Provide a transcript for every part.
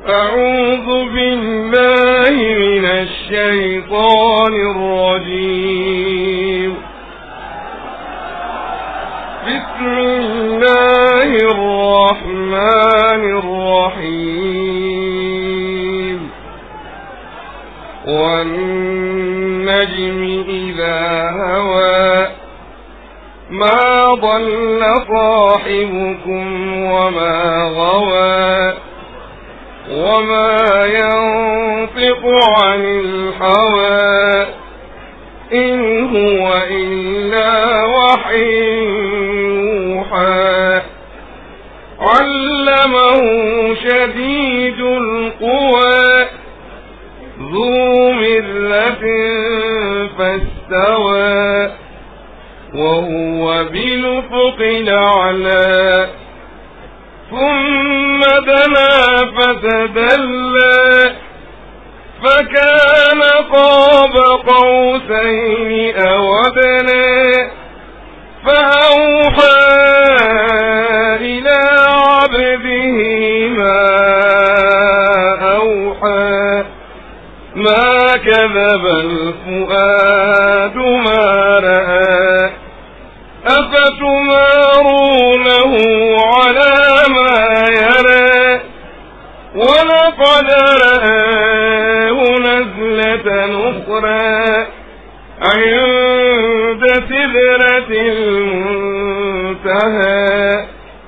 أعوذ بالله من الشيطان الرجيم بسم الله الرحمن الرحيم والنجم إذا هوى ما ضل صاحبكم وما غوى وما ينطق عن الهوى إن هو إلا وحي يوحى علمه شديد القوى ذو مرة فاستوى وهو بالأفق الأعلى ثم دنا فتدلى فكان قاب قوسين أو أدنى فأوحى إلى عبده ما أوحى ما كذب الفؤاد ما رأى أفتمارونه على ما يرى ولقد رآه نزلة أخرى عند سدرة المنتهى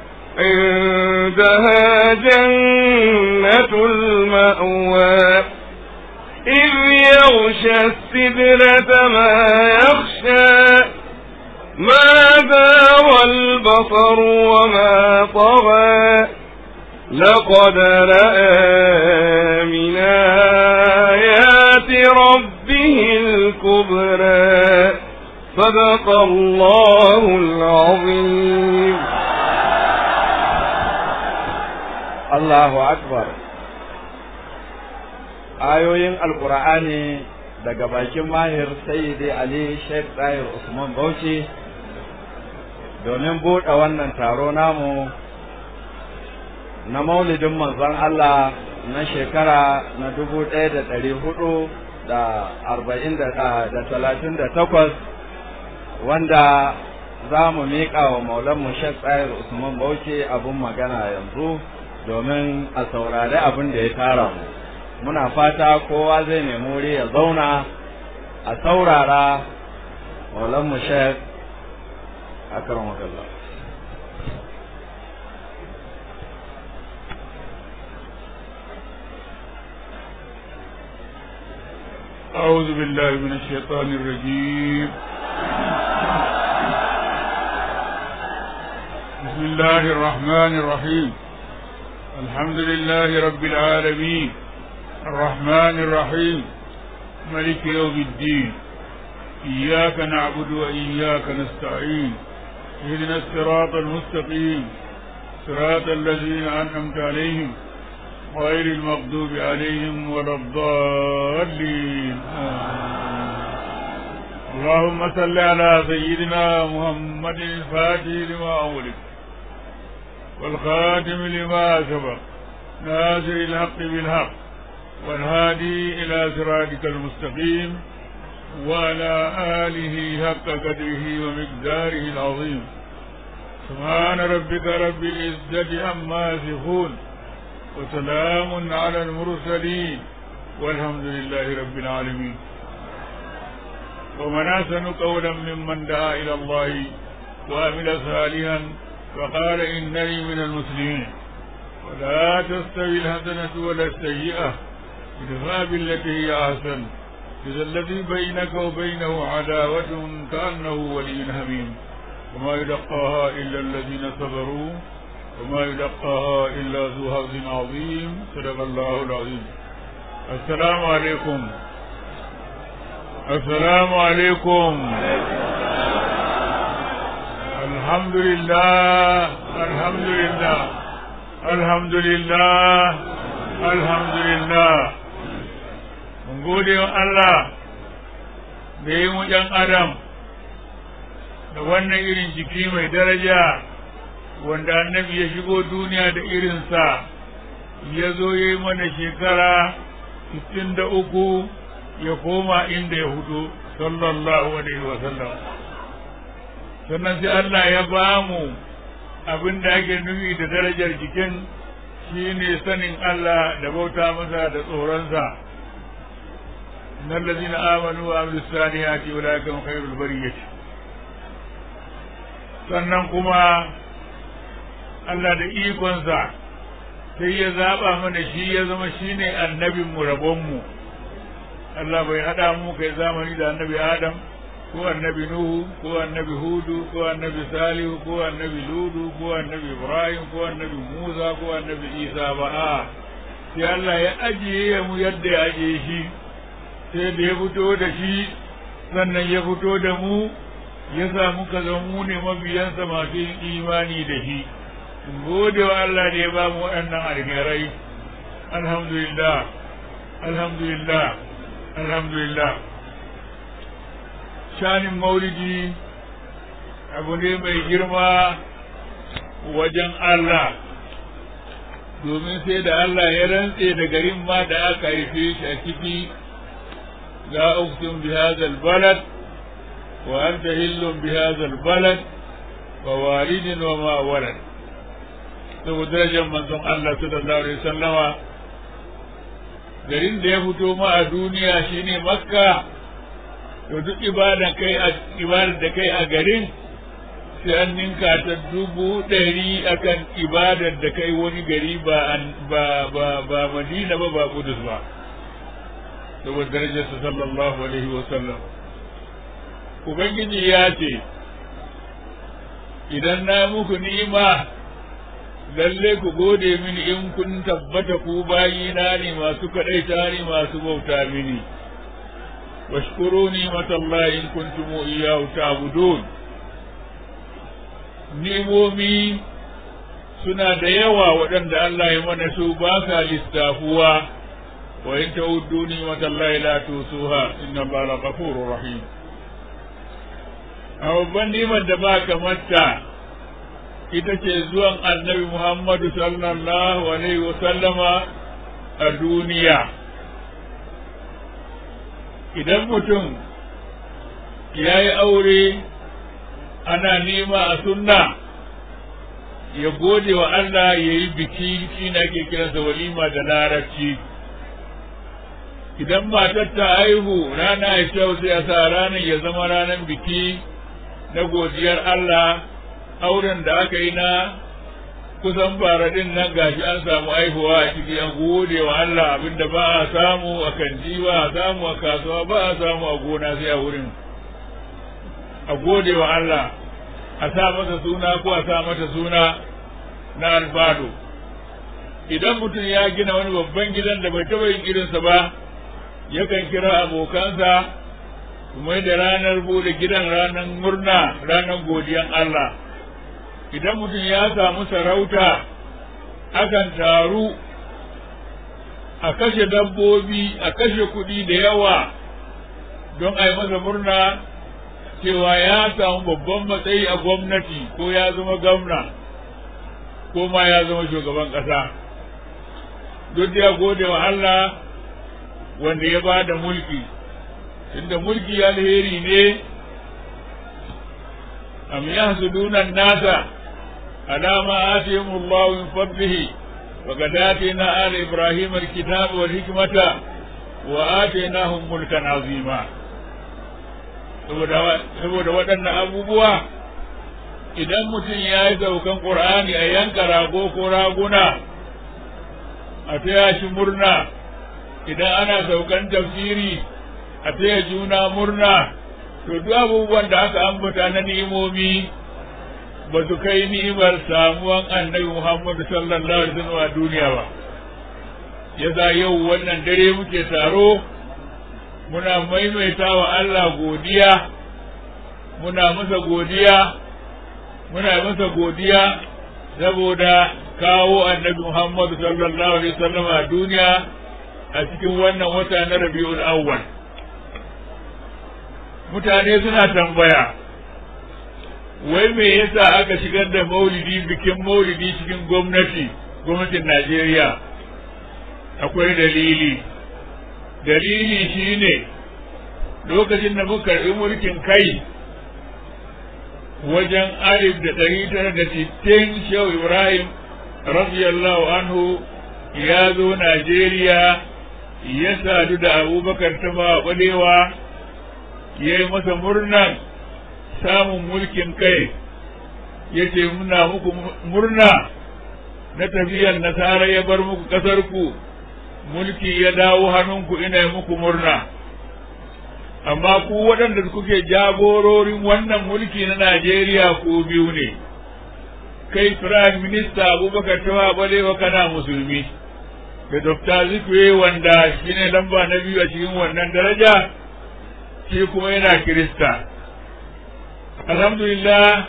عندها جنة المأوى إذ يغشى السدرة ما يخشى ما داوى البصر وما طغى لقد رأى من آيات ربه الكبرى صدق الله العظيم Allahu Akbar ayoyin alkur'ani daga bakin mahir sayyidi Ali Sheikh Tahir Usman Bauchi domin buɗe wannan taro namu na maulidin manzon Allah na shekara na dubu ɗaya da ɗari hudu da arba'in da talatin da takwas wanda za mu miƙa wa maulanmu Sheikh Tahir Usman Bauchi abin magana yanzu domin a saurari abin da ya tara mu muna fata kowa zai nemi wuri ya zauna a saurara maulan mu shek akram wakalla أعوذ بالله من الشيطان الرجيم بسم الله الرحمن الرحيم الحمد لله رب العالمين الرحمن الرحيم ملك يوم الدين إياك نعبد وإياك نستعين اهدنا الصراط المستقيم صراط الذين أنعمت عليهم غير المغضوب عليهم ولا الضالين اللهم صل على سيدنا محمد الفاتح لما أولد والخاتم لما سبق ناصر الحق بالحق والهادي إلى صراطك المستقيم وعلى آله حق قدره ومقداره العظيم سبحان ربك رب العزة عما يصفون وسلام على المرسلين والحمد لله رب العالمين ومن أحسن قولا ممن دعا إلى الله وعمل صالحا فقال إنني من المسلمين ولا تستوي الحسنة ولا السيئة ادفع بالتي هي أحسن إذا الذي بينك وبينه عداوة كأنه ولي حميم وما يلقاها إلا الذين صبروا وما يلقاها إلا ذو حظ عظيم صدق الله العظيم السلام عليكم السلام عليكم الحمد لله الحمد لله الحمد لله الحمد لله mun gode wa Allah da yi mu ɗan adam da wannan irin jiki mai daraja wanda annabi ya shigo duniya da irinsa ya zo ya yi mana shekara sittin da uku ya koma inda ya hudu sallallahu alaihi wasallam sannan sai Allah ya ba mu abin da ake nufi da darajar jikin shine sanin Allah da bauta masa da tsoronsa innal ladina amanu wa amilus salihati ulaika hum khairul bariyah sannan kuma Allah da ikonsa sai ya zaba mana shi ya zama shine annabin mu rabon mu Allah bai hada mu kai zamani da annabi Adam ko annabi Nuhu ko annabi Hudu ko annabi Salihu ko annabi Ludu ko annabi Ibrahim ko annabi Musa ko annabi Isa ba a sai Allah ya ajiye mu yadda ya ajiye shi sai da ya fito da shi sannan ya fito da mu ya sa muka zama mu ne mabiyansa masu yin imani da shi gode wa Allah da ya ba mu waɗannan alherai alhamdulillah alhamdulillah alhamdulillah shanin maulidi abu ne mai girma wajen Allah domin sai da Allah ya rantse da garin ma da aka haife shi a ciki la uqsim bi hadha balad wa anta hillun bi hadha balad wa walidin wa ma walad saboda darajar manzon Allah sallallahu alaihi wasallama garin da ya fito ma a duniya shine makka to duk ibada kai a ibadar da kai a garin sai an ninka ta dubu ɗari akan ibadar da kai wani gari ba ba ba ba madina ba ba kudus ba saboda darajar sa sallallahu alaihi wa sallam ubangiji ya ce idan na muku ni'ima lalle ku gode mini in kun tabbata ku bayina ne masu kaɗaita ne masu bauta mini washkuru ni'matallahi in kuntum iyyahu ta'budun ni'momi suna da yawa waɗanda Allah ya mana su ba sa listafuwa wa in ta'uddu ni'matallahi la tusuha inna Allaha laghafurur rahim a babban ni'mar da ba kamata ita ce zuwan annabi Muhammadu sallallahu alaihi wa sallama a duniya idan mutum ya yi aure ana nema a sunna ya gode wa Allah ya yi biki shi na ke kiransa walima da larabci idan matar ta haihu rana ya kyau sai a sa ranar ya zama ranar biki na godiyar Allah auren da aka yi na kusan baradin nan gashi an samu aihuwa a ciki an gode wa Allah abinda ba a samu a kanji ba a samu a kasuwa ba a samu a gona sai a wurin a gode wa Allah a sa masa suna ko a sa mata suna na alfado idan mutum ya gina wani babban gidan da bai taɓa yin irinsa ba yakan kira abokansa mai da ranar bude gidan ranar murna ranar godiyan Allah idan mutum ya samu sarauta akan taru a kashe dabbobi a kashe kuɗi da yawa don a yi masa murna cewa ya samu babban matsayi a gwamnati ko ya zama gwamna ko ma ya zama shugaban ƙasa duk da ya gode wa Allah wanda ya ba da mulki inda mulki alheri ne am yahsuduna nasa ala ma atihim Allah min fadlihi wa qad atina ala ibrahim alkitab wal hikmata wa atainahum mulkan azima saboda waɗannan abubuwa idan mutum ya yi saukan ƙur'ani a yanka rago ko raguna a taya shi murna idan ana saukan tafsiri a taya juna murna to duk abubuwan da aka ambata na ni'imomi ba su kai ni'imar samuwan annabi Muhammadu sallallahu alaihi wasallam a duniya ba yasa yau wannan dare muke taro muna maimaita wa Allah godiya muna masa godiya muna masa godiya saboda kawo annabi Muhammadu sallallahu alaihi wasallam a duniya a cikin wannan wata na Rabiul Awwal mutane suna tambaya wai me yasa aka shigar da maulidi bikin maulidi cikin gwamnati gwamnatin Najeriya akwai dalili dalili shine lokacin da muka karɓi mulkin kai wajen alif da ɗari tara da sittin shehu ibrahim radiyallahu anhu ya zo najeriya ya sadu da abubakar ta ba ɓalewa ya yi masa murnan samun mulkin kai ya ce muna muku murna na tafiyar nasara ya bar muku ƙasarku mulki ya dawo hannunku ina yi muku murna amma ku waɗanda kuke jagororin wannan mulki na Najeriya ku biyu ne kai Prime Minister Abubakar Tawa Balewa kana musulmi da Dr. Zikwe wanda shine lamba na biyu a cikin wannan daraja shi kuma yana Kirista alhamdulillah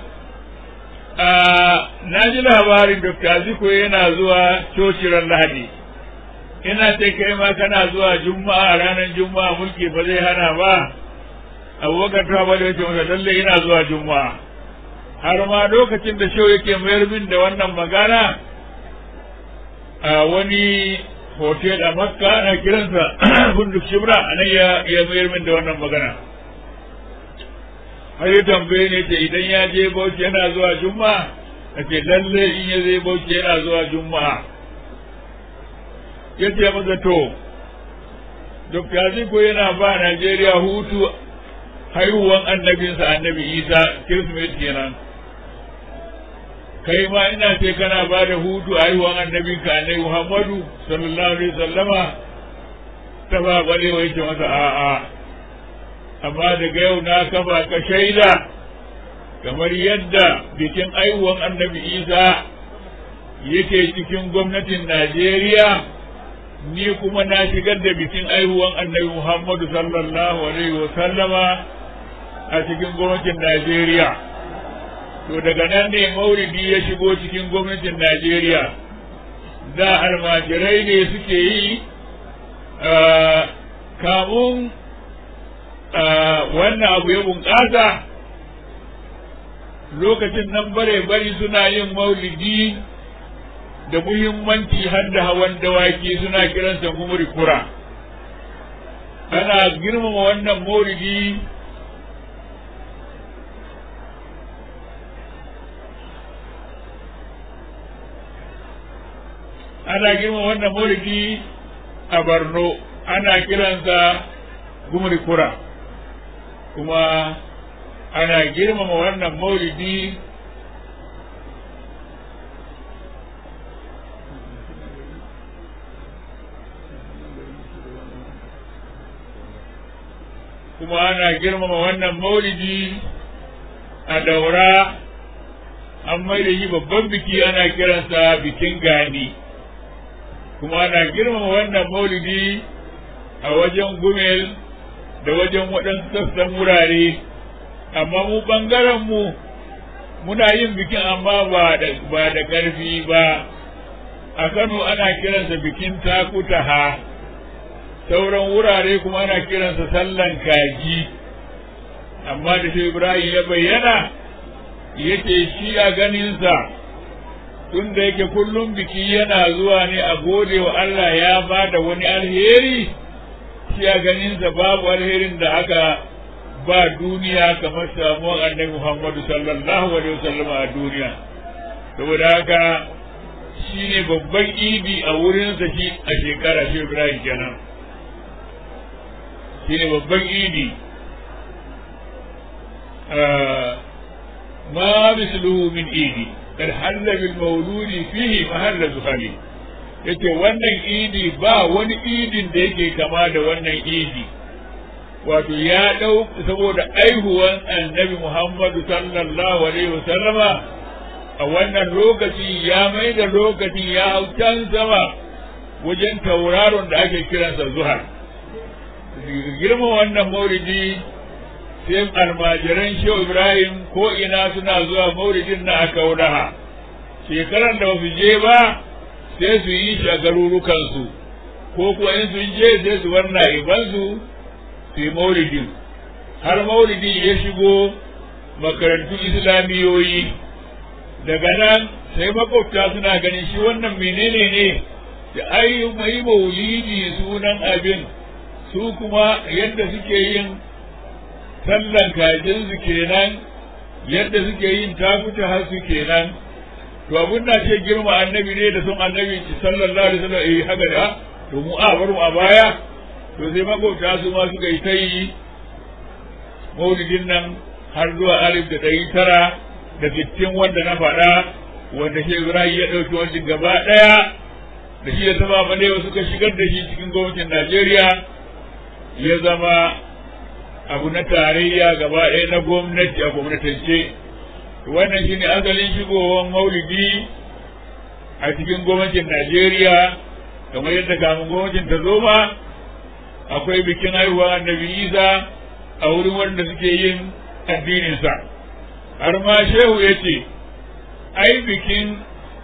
na ji labarin Dr. Zikwe yana zuwa coci ran Lahadi ina ce kai ma kana zuwa juma'a ranar juma'a mulki ba zai hana ba abubakar ta bada yace masa lalle ina zuwa juma'a har ma lokacin da shau yake mayar min da wannan magana a wani hotel a makka ana kiransa bunduk shibra a nan ya mayar min da wannan magana har ya tambaye ne ce idan ya je bauchi yana zuwa juma'a a ce lalle in ya je bauchi yana zuwa juma'a ya ce masa to Dr. Ziko yana ba Najeriya hutu haihuwan annabinsa annabi Isa Kirsimeti kenan kai ma ina ce kana ba da hutu haihuwan annabinka annabi Muhammadu sallallahu alaihi wasallama ta ba balewa yake masa a'a amma daga yau na kafa ka shaida kamar yadda bikin haihuwan annabi Isa yake cikin gwamnatin Najeriya ni kuma na shigar da bikin aihuwan annabi Muhammadu sallallahu alaihi wa sallama a cikin gwamnatin Najeriya. To daga nan ne mauridi ya shigo cikin gwamnatin Najeriya. Da almajirai ne suke yi kamun wannan abu ya bunƙasa lokacin nan bare bari suna yin maulidi da muhimmanci har da hawan dawaki suna kiransa gumuri kura ana girmama wannan maulidi ana girmama wannan maulidi a Borno ana kiransa gumuri kura kuma ana girmama wannan maulidi kuma ana girmama wannan maulidi a daura an mai da shi babban biki ana kiransa bikin gani kuma ana girmama wannan maulidi a wajen gumel da wajen waɗansu sassan wurare amma mu ɓangaren mu muna yin bikin amma ba da ba da ƙarfi ba a Kano ana kiransa bikin takutaha sauran wurare kuma ana kiransa sallan kaji amma da shi Ibrahim ya bayyana yace shi a ganinsa tun da yake kullum biki yana zuwa ne a gode wa Allah ya ba da wani alheri shi a ganinsa babu alherin da aka ba duniya kamar samuwar annabi Muhammadu sallallahu alaihi wasallam a duniya saboda haka shi ne babban idi a wurinsa shi a shekara shi Ibrahim kenan shi ne babban idi ma misluhu min idi kad halla bil mauludi fihi mahalla zuhali yace wannan idi ba wani idin da yake kama da wannan idi wato ya dau saboda aihuwan annabi Muhammadu sallallahu alaihi wasallama a wannan lokaci ya mai da lokaci ya hau can sama wajen tauraron da ake kiransa zuhar girma wannan maulidi sai almajiran shehu ibrahim ko ina suna zuwa mauridin na aka wudaha shekaran da su je ba sai su yi shi a garurukansu ko kuwa in sun je sai su bar na'ibansu su yi maulidin har maulidi ya shigo makarantun islamiyoyi daga nan sai makwabta suna ganin shi wannan menene ne da ai mai maulidi sunan abin su kuma yadda suke yin sallan kajinsu kenan yadda suke yin takuta har su kenan to abun na ce girma annabi ne da sun annabi sallallahu alaihi wasallam eh haka da to mu a bar mu a baya to sai makota su ma suka yi ta yi maulidin nan har zuwa alif da ɗari tara da sittin wanda na faɗa wanda shi Ibrahim ya ɗauki wajen gaba ɗaya da shi da sama balewa suka shigar da shi cikin gwamnatin Najeriya ya zama abu na tarayya gaba ɗaya na gwamnati a gwamnatance wannan shi ne asalin shigowar maulidi a cikin gwamnatin Najeriya kamar yadda kamun gwamnatin ta zo ma akwai bikin haihuwar annabi Isa a wurin wanda suke yin addininsa har ma shehu ya ce ai bikin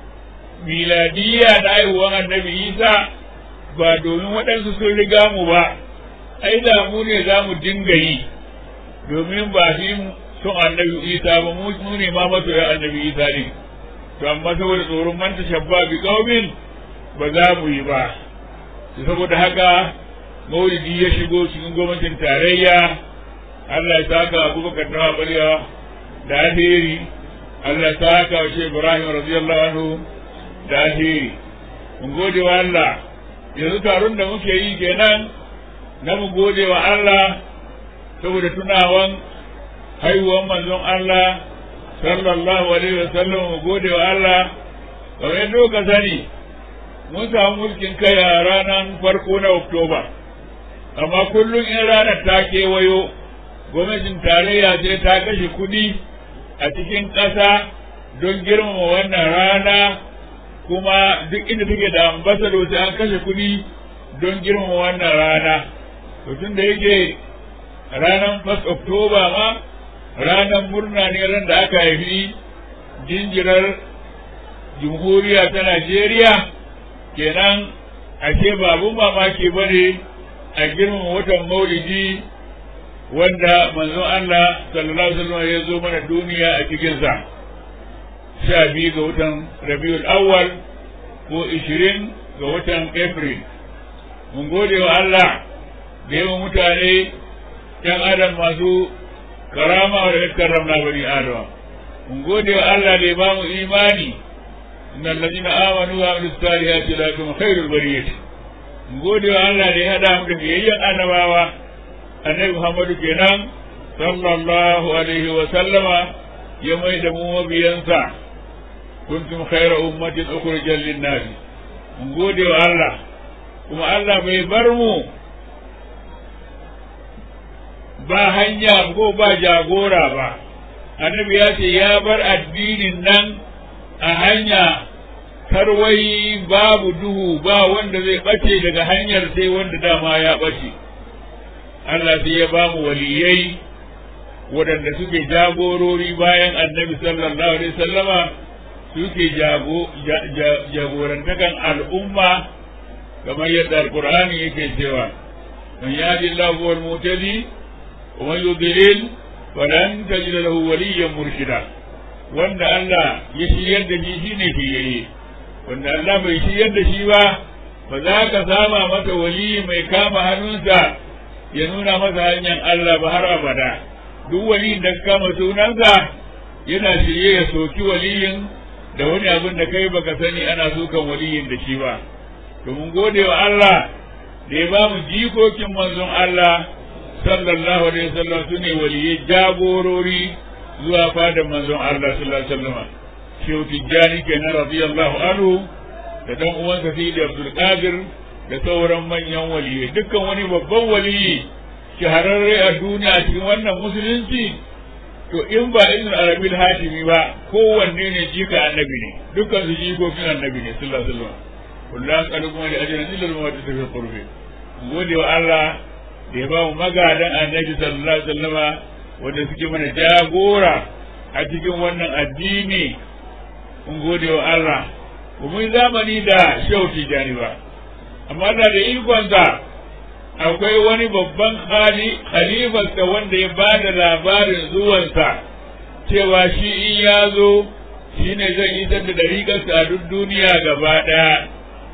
miladiya da haihuwar annabi Isa ba domin waɗansu sun riga mu ba ai da mu ne za mu dinga yi domin ba shi son annabi isa ba mu ne ma masoyan annabi isa ne to amma saboda tsoron manta shabba bi qaumin ba za mu yi ba saboda haka maulidi ya shigo cikin gwamnatin tarayya Allah ya saka Abubakar na Bariya da alheri Allah ya saka wa Sheikh Ibrahim radiyallahu anhu da alheri mun gode wa Allah yanzu taron da muke yi kenan na mu gode wa Allah saboda tunawan haihuwan manzon Allah sallallahu alaihi wa sallam mu gode wa Allah kamar yadda ka sani mun samu mulkin kai a ranar farko na Oktoba amma kullum in ranar ta kewayo gwamnatin tarayya sai ta kashe kuɗi a cikin ƙasa don girmama wannan rana kuma duk inda take da ambasado sai an kashe kuɗi don girmama wannan rana to tun da yake ranar 1 Oktoba ma ranar murna ne ran da aka haifi jinjirar jamhuriya ta Najeriya kenan ashe babu mamaki ba ne a girmama watan maulidi wanda manzon Allah sallallahu alaihi wasallam ya zo mana duniya a cikinsa sha biyu ga watan rabiul awwal ko ishirin ga watan april mun gode wa Allah da yawan mutane ‘yan adam masu karama da ya karramna bani adama mun gode wa Allah da ya ba mu imani innal ladina amanu wa amilus salihati lahum khairul bariyah mun gode wa Allah da ya hada mu da biyayyen annabawa annabi Muhammadu kenan sallallahu alaihi wa sallama ya mai da mu mabiyansa kuntum khayra ummatin ukhrijat lin-nas mun gode wa Allah kuma Allah bai bar mu ba hanya ko ba jagora ba annabi ya ce ya bar addinin nan a hanya tarwai babu duhu ba wanda zai bace daga hanyar sai wanda dama ya bace Allah sai ya ba mu waliyai waɗanda suke jagorori bayan annabi sallallahu alaihi sallama suke jagorantakan al'umma kamar yadda alkur'ani yake cewa man yadi Allahu wal mutadi wa man yudlil falan tajid lahu waliyyan murshida wanda Allah ya shiryar da shi shine fiyayye wanda Allah bai shiryar da shi ba ba za ka sama masa waliyi mai kama hannunsa ya nuna masa hanyar Allah ba har abada duk waliyin da kama sunansa yana shirye ya soki waliyin da wani abin da kai baka sani ana sukan waliyin da shi ba to mun gode wa Allah da ya ba mu jikokin manzon Allah sallallahu alaihi wasallam su ne waliyai jagorori zuwa fadar manzon Allah sallallahu alaihi wasallam shehu tijjani kenan radiyallahu anhu da dan uwansa Sidi Abdul Qadir da sauran manyan waliyai dukkan wani babban waliyi shahararre a duniya cikin wannan musulunci to in ba ibn arabil hatimi ba kowanne ne jika annabi ne dukkan su jikokin annabi ne sallallahu alaihi wasallam kullu as'alukum li ajrin illa al-mawaddati fi qurbi gode wa Allah da ya ba mu magadan annabi sallallahu alaihi wasallam wanda suke mana jagora a cikin wannan addini mun gode wa Allah mun zamani da shehu tijani ba amma da da ikonsa akwai wani babban khalifarsa wanda ya ba da labarin zuwansa cewa shi in ya zo shi ne zai isar da dariƙarsa a duk duniya gaba ɗaya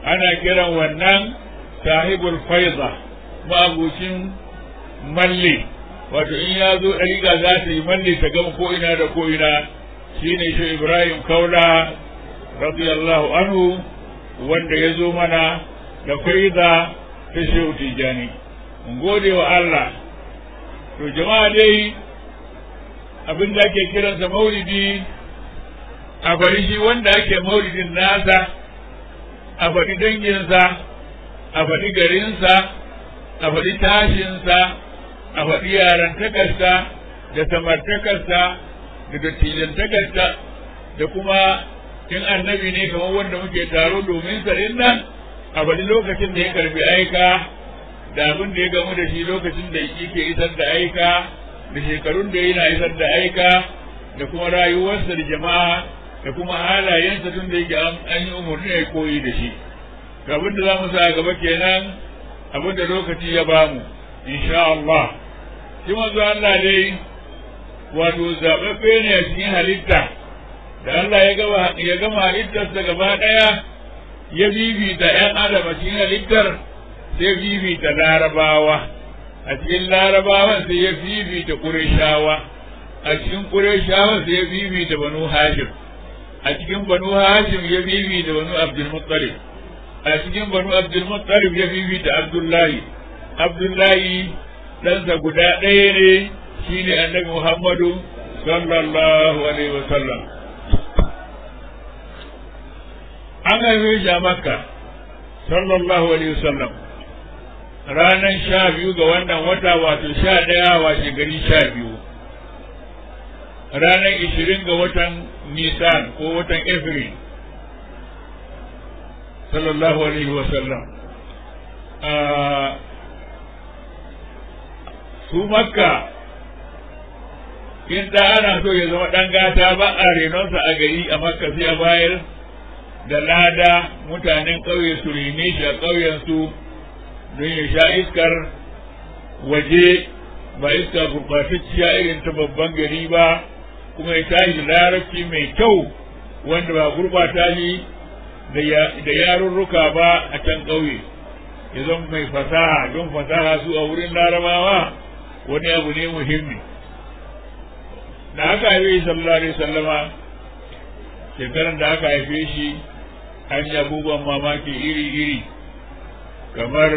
ana kiran wannan sahibul faiza ma'abucin malli wato in ya zo ɗariƙa za ta yi malli ta gama ko ina da ko ina shine shi ibrahim kaula radiyallahu anhu wanda ya zo mana da faiza ta shehu tijjani mun gode wa Allah to jama'a dai abin da ake kiransa maulidi a bari shi wanda ake maulidin nasa a faɗi danginsa a faɗi garinsa a faɗi tashinsa a faɗi yarantakarsa da samartakarsa da dattijantakarsa da kuma in annabi ne kamar wanda muke taro domin sa nan a faɗi lokacin da ya karbi aika da abin da ya gamu da shi lokacin da yake isar da aika da shekarun da yana isar da aika da kuma rayuwarsa da jama'a da kuma halayensa tun da yake an yi umarni ya koyi da shi abin da za mu sa gaba kenan abin da lokaci ya bamu insha Allah shi manzo Allah dai wato zaɓaɓɓe ne a cikin halitta da Allah ya gama ya gama halittarsa gaba ɗaya ya bibita ‘yan adam a cikin halittar sai bibita larabawa a cikin larabawan sai ya bibita ƙureshawa a cikin ƙureshawa sai ya bibita banu hashim a cikin banu hashim ya bibita banu abdulmuttalib a cikin banu abdulmuttalib ya bibita abdullahi abdullahi ɗansa guda ɗaya ne shine annabi muhammadu sallallahu alaihi wasallam an haife shi a makka sallallahu alaihi wasallam ranar sha biyu ga wannan wata wato sha ɗaya washe gari sha biyu ranar ishirin ga watan nisan ko watan april sallallahu alaihi wasallam su makka in da ana so ya zama ɗan gata ba a renonsa a gari a makka sai a bayar da lada mutanen ƙauye su rene shi a ƙauyensu don ya sha iskar waje ba iska gurɓatacciya irin ta babban gari ba kuma ya tashi larabci mai kyau wanda ba gurɓata shi da yarurruka ba a can ƙauye ya zama mai fasaha don fasaha su a wurin larabawa wani abu ne muhimmi da aka haife sallallahu alaihi sallama shekaran da aka haife shi an yi abubuwan mamaki iri-iri kamar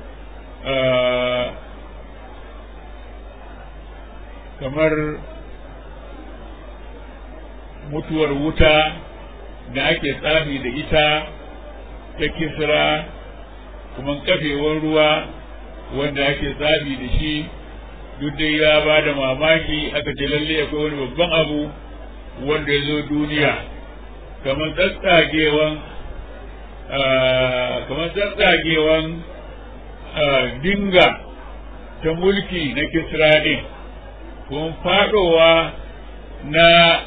kamar mutuwar wuta da ake tsafi da ita ta kisra kuma kafewar ruwa wanda ake tsafi da shi duk dai ya ba da mamaki aka ce lalle akwai wani babban abu wanda ya zo duniya kamar tsatsagewan kamar tsatsagewan dinga ta mulki na kisra ɗin kuma faɗowa na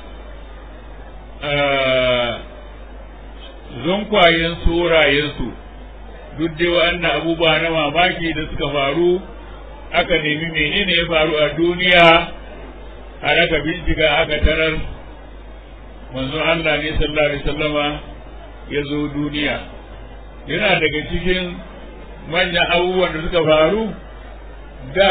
zunkwayen surayensu duk dai wa'annan abubuwa na mamaki da suka faru aka nemi menene ya faru a duniya har aka bincika aka tarar manzon Allah ne sallallahu alaihi wasallama ya zo duniya yana daga cikin manyan abubuwan da suka faru da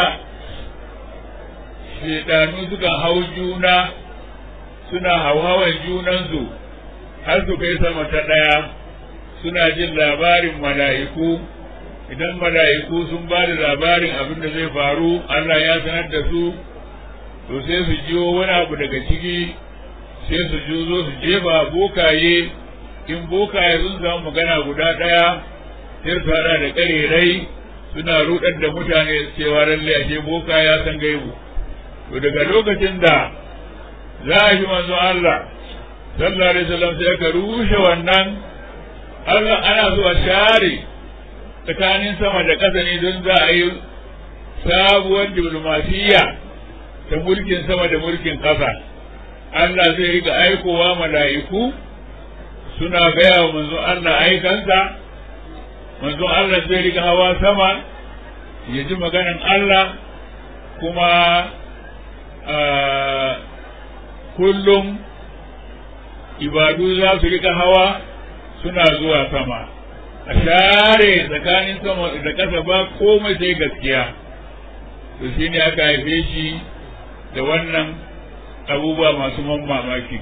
shedanu suka hau juna suna hauhawan junansu har su kai sama ta ɗaya suna jin labarin mala'iku idan mala'iku sun ba da labarin abin da zai faru Allah ya sanar da su to sai su jiwo wani abu daga ciki sai su juzo su jefa bokaye in bokaye sun samu magana guda ɗaya sai su hada da ƙarerai suna rudar da mutane cewa lallai ashe boka ya san gaibu to daga lokacin da za a shi manzo Allah sallallahu alaihi wasallam sai aka rushe wannan Allah ana zuwa share tsakanin sama da ƙasa ne don za a yi sabuwar diplomasiya ta mulkin sama da mulkin ƙasa Allah zai riga aikowa mala'iku suna gaya wa manzo Allah aikansa manzo Allah zai riga hawa sama ya ji maganan Allah kuma kullum ibadu za su rika hawa suna zuwa sama a share tsakanin sama da ƙasa ba komai sai gaskiya to shi ne aka haife shi da wannan abubuwa masu man mamaki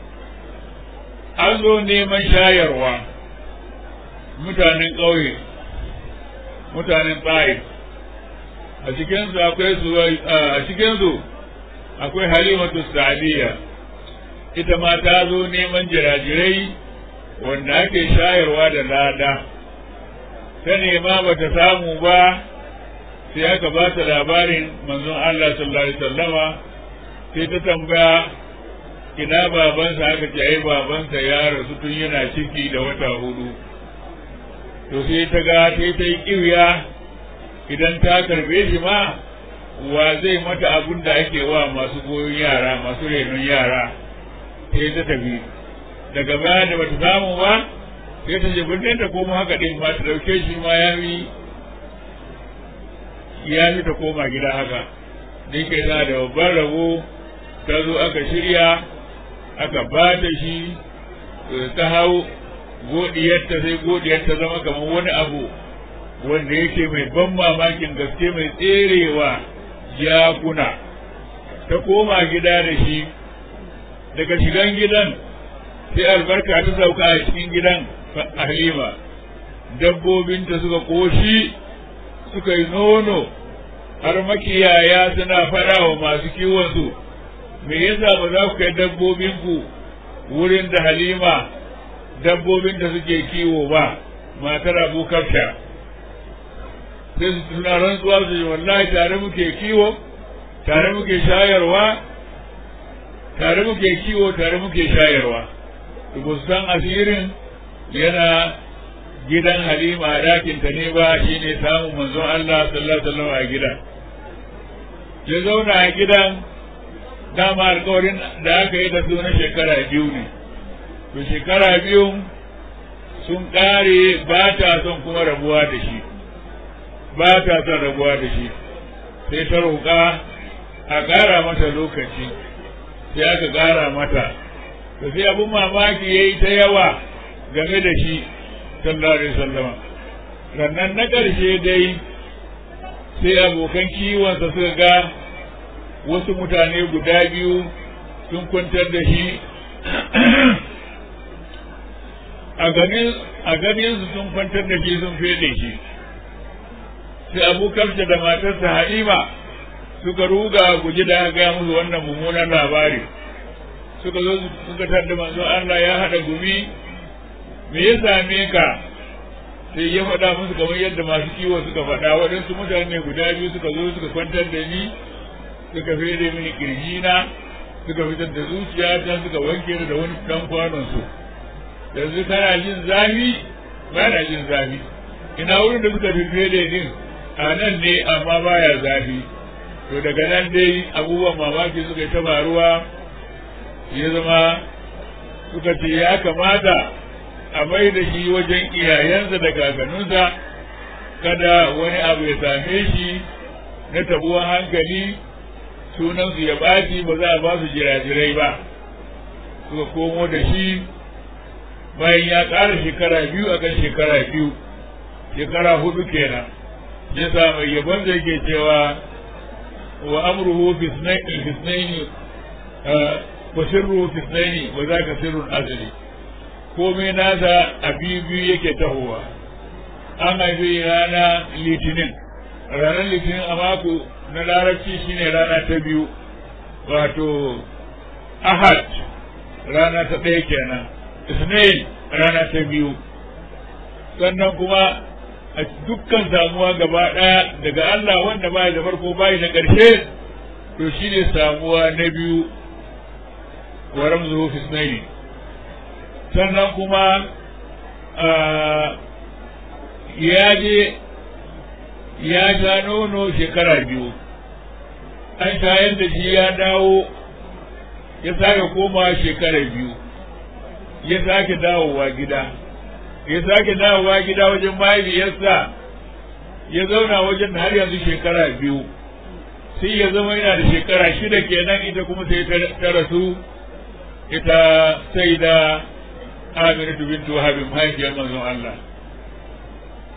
an zo neman shayarwa mutanen ƙauye mutanen tsaye a cikinsu akwai su a cikinsu akwai halimatu sa'adiyya ita ma ta zo neman jirajirai wanda ake shayarwa da lada ta nema ba ta samu ba sai aka ba ta labarin manzon Allah sallallahu alaihi wasallama sai ta tambaya ina babansa aka ce ai babansa ya rasu tun yana ciki da wata hudu to sai ta ga ta ta yi kiwiya idan ta karbe shi ma wa zai mata abun da ake wa masu goyon yara masu renon yara sai ta tafi daga baya da bata samu ba sai ta je birnin ta koma haka din ma ta dauke shi ma ya yi ya fi ta koma gida haka da ke na da babban rabo ta zo aka shirya aka ba ta shi ta hau godiyarta sai godiyarta zama kamar wani abu wanda yake mai ban mamakin gaske mai tserewa jakuna ta koma gida da shi daga shigan gidan sai albarka ta sauka a cikin gidan halima dabbobinta suka koshi suka yi nono har makiyaya suna faɗa wa masu kiwonsu me yasa ba za ku kai dabbobinku wurin da halima dabbobin da suke kiwo ba matar abu kafsha sai su suna rantsuwa su yi wallahi tare muke kiwo tare muke shayarwa tare muke kiwo tare muke shayarwa ba su san asirin yana gidan halima a ɗakinta ne ba shi ne samun manzon Allah sallallahu alaihi wasallam a gidan ya zauna a gidan dama alkawarin da aka yi da su na shekara biyu ne to shekara biyu sun ƙare ba ta son kuma rabuwa da shi ba ta son rabuwa da shi sai ta roƙa a ƙara mata lokaci sai aka ƙara mata to sai abin mamaki ya yi ta yawa game da shi sallallahu alaihi wasallama rannan na ƙarshe dai sai abokan kiwonsa suka ga wasu mutane guda biyu sun kwantar da shi a ganin su sun kwantar da shi sun fede shi sai abokansa da matarsa halima suka ruga guji da ga musu wannan mummunan labari suka zo suka tarda manzo Allah ya haɗa gumi me ya same ka sai ya faɗa musu kamar yadda masu kiwo suka faɗa waɗansu mutane guda biyu suka zo suka kwantar da ni suka fere mini kirjina suka fitar da zuciya ta suka wanke da wani ɗan kwanon su yanzu kana jin zafi ba na jin zafi ina wurin da suka fi fere din a nan ne amma baya zafi to daga nan dai abubuwan mamaki suka yi ta faruwa ya zama suka ce ya kamata a mai da shi wajen iyayensa da kakanninsa kada wani abu ya same shi na tabuwan hankali sunansu ya ɓaci ba za a ba su jirajirai ba suka komo da shi bayan ya ƙara shekara biyu a kan shekara biyu shekara hudu kenan ya sa mai yabon da yake cewa wa amruhu fisnaini wa sirruhu fisnaini wa za ka sirrun azali komai nasa a biyu yake tahowa an haifi rana litinin ranar litinin a mako na larabci shine rana ta biyu wato ahad rana ta ɗaya kenan isnail rana ta biyu sannan kuma a dukkan samuwa gaba ɗaya daga Allah wanda bai da farko bai da ƙarshe to shine samuwa na biyu wa ramzuhu fi isnaini sannan kuma ya je ya sha nono shekara biyu an shayar da shi ya dawo ya sake koma shekara biyu ya sake dawowa gida ya sake dawowa gida wajen mahaifiyarsa ya zauna wajen har yanzu shekara biyu sai ya zama yana da shekara shida kenan ita kuma sai ta rasu ita sai da Aminatu bintu Habib mahaifiyar manzon Allah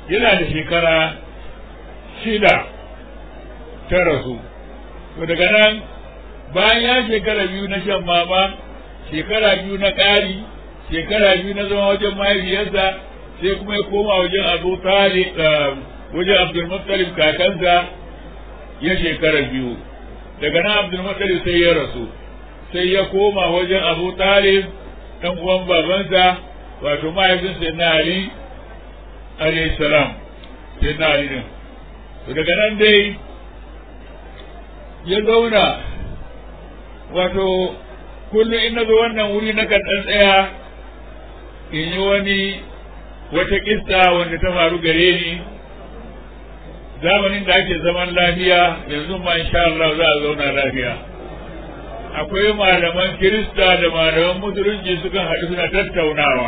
yana da shekara shida ta rasu to daga nan bayan ya shekara biyu na shan mama shekara biyu na ƙari shekara biyu na zama wajen mahaifiyarsa sai kuma ya koma wajen abu talib wajen abdulmuttalib kakansa ya shekara biyu daga nan abdulmuttalib sai ya rasu sai ya koma wajen abu talib ɗan uwan babansa wato mahaifinsa na ali alayhi salam sai na ali din daga nan dai ya zauna wato kullum in na zo wannan wuri na kan ɗan tsaya in yi wani wata kista wanda ta faru gare ni zamanin da ake zaman lafiya yanzu ma insha Allah za a zauna lafiya akwai malaman kirista da malaman musulunci sukan haɗu suna tattaunawa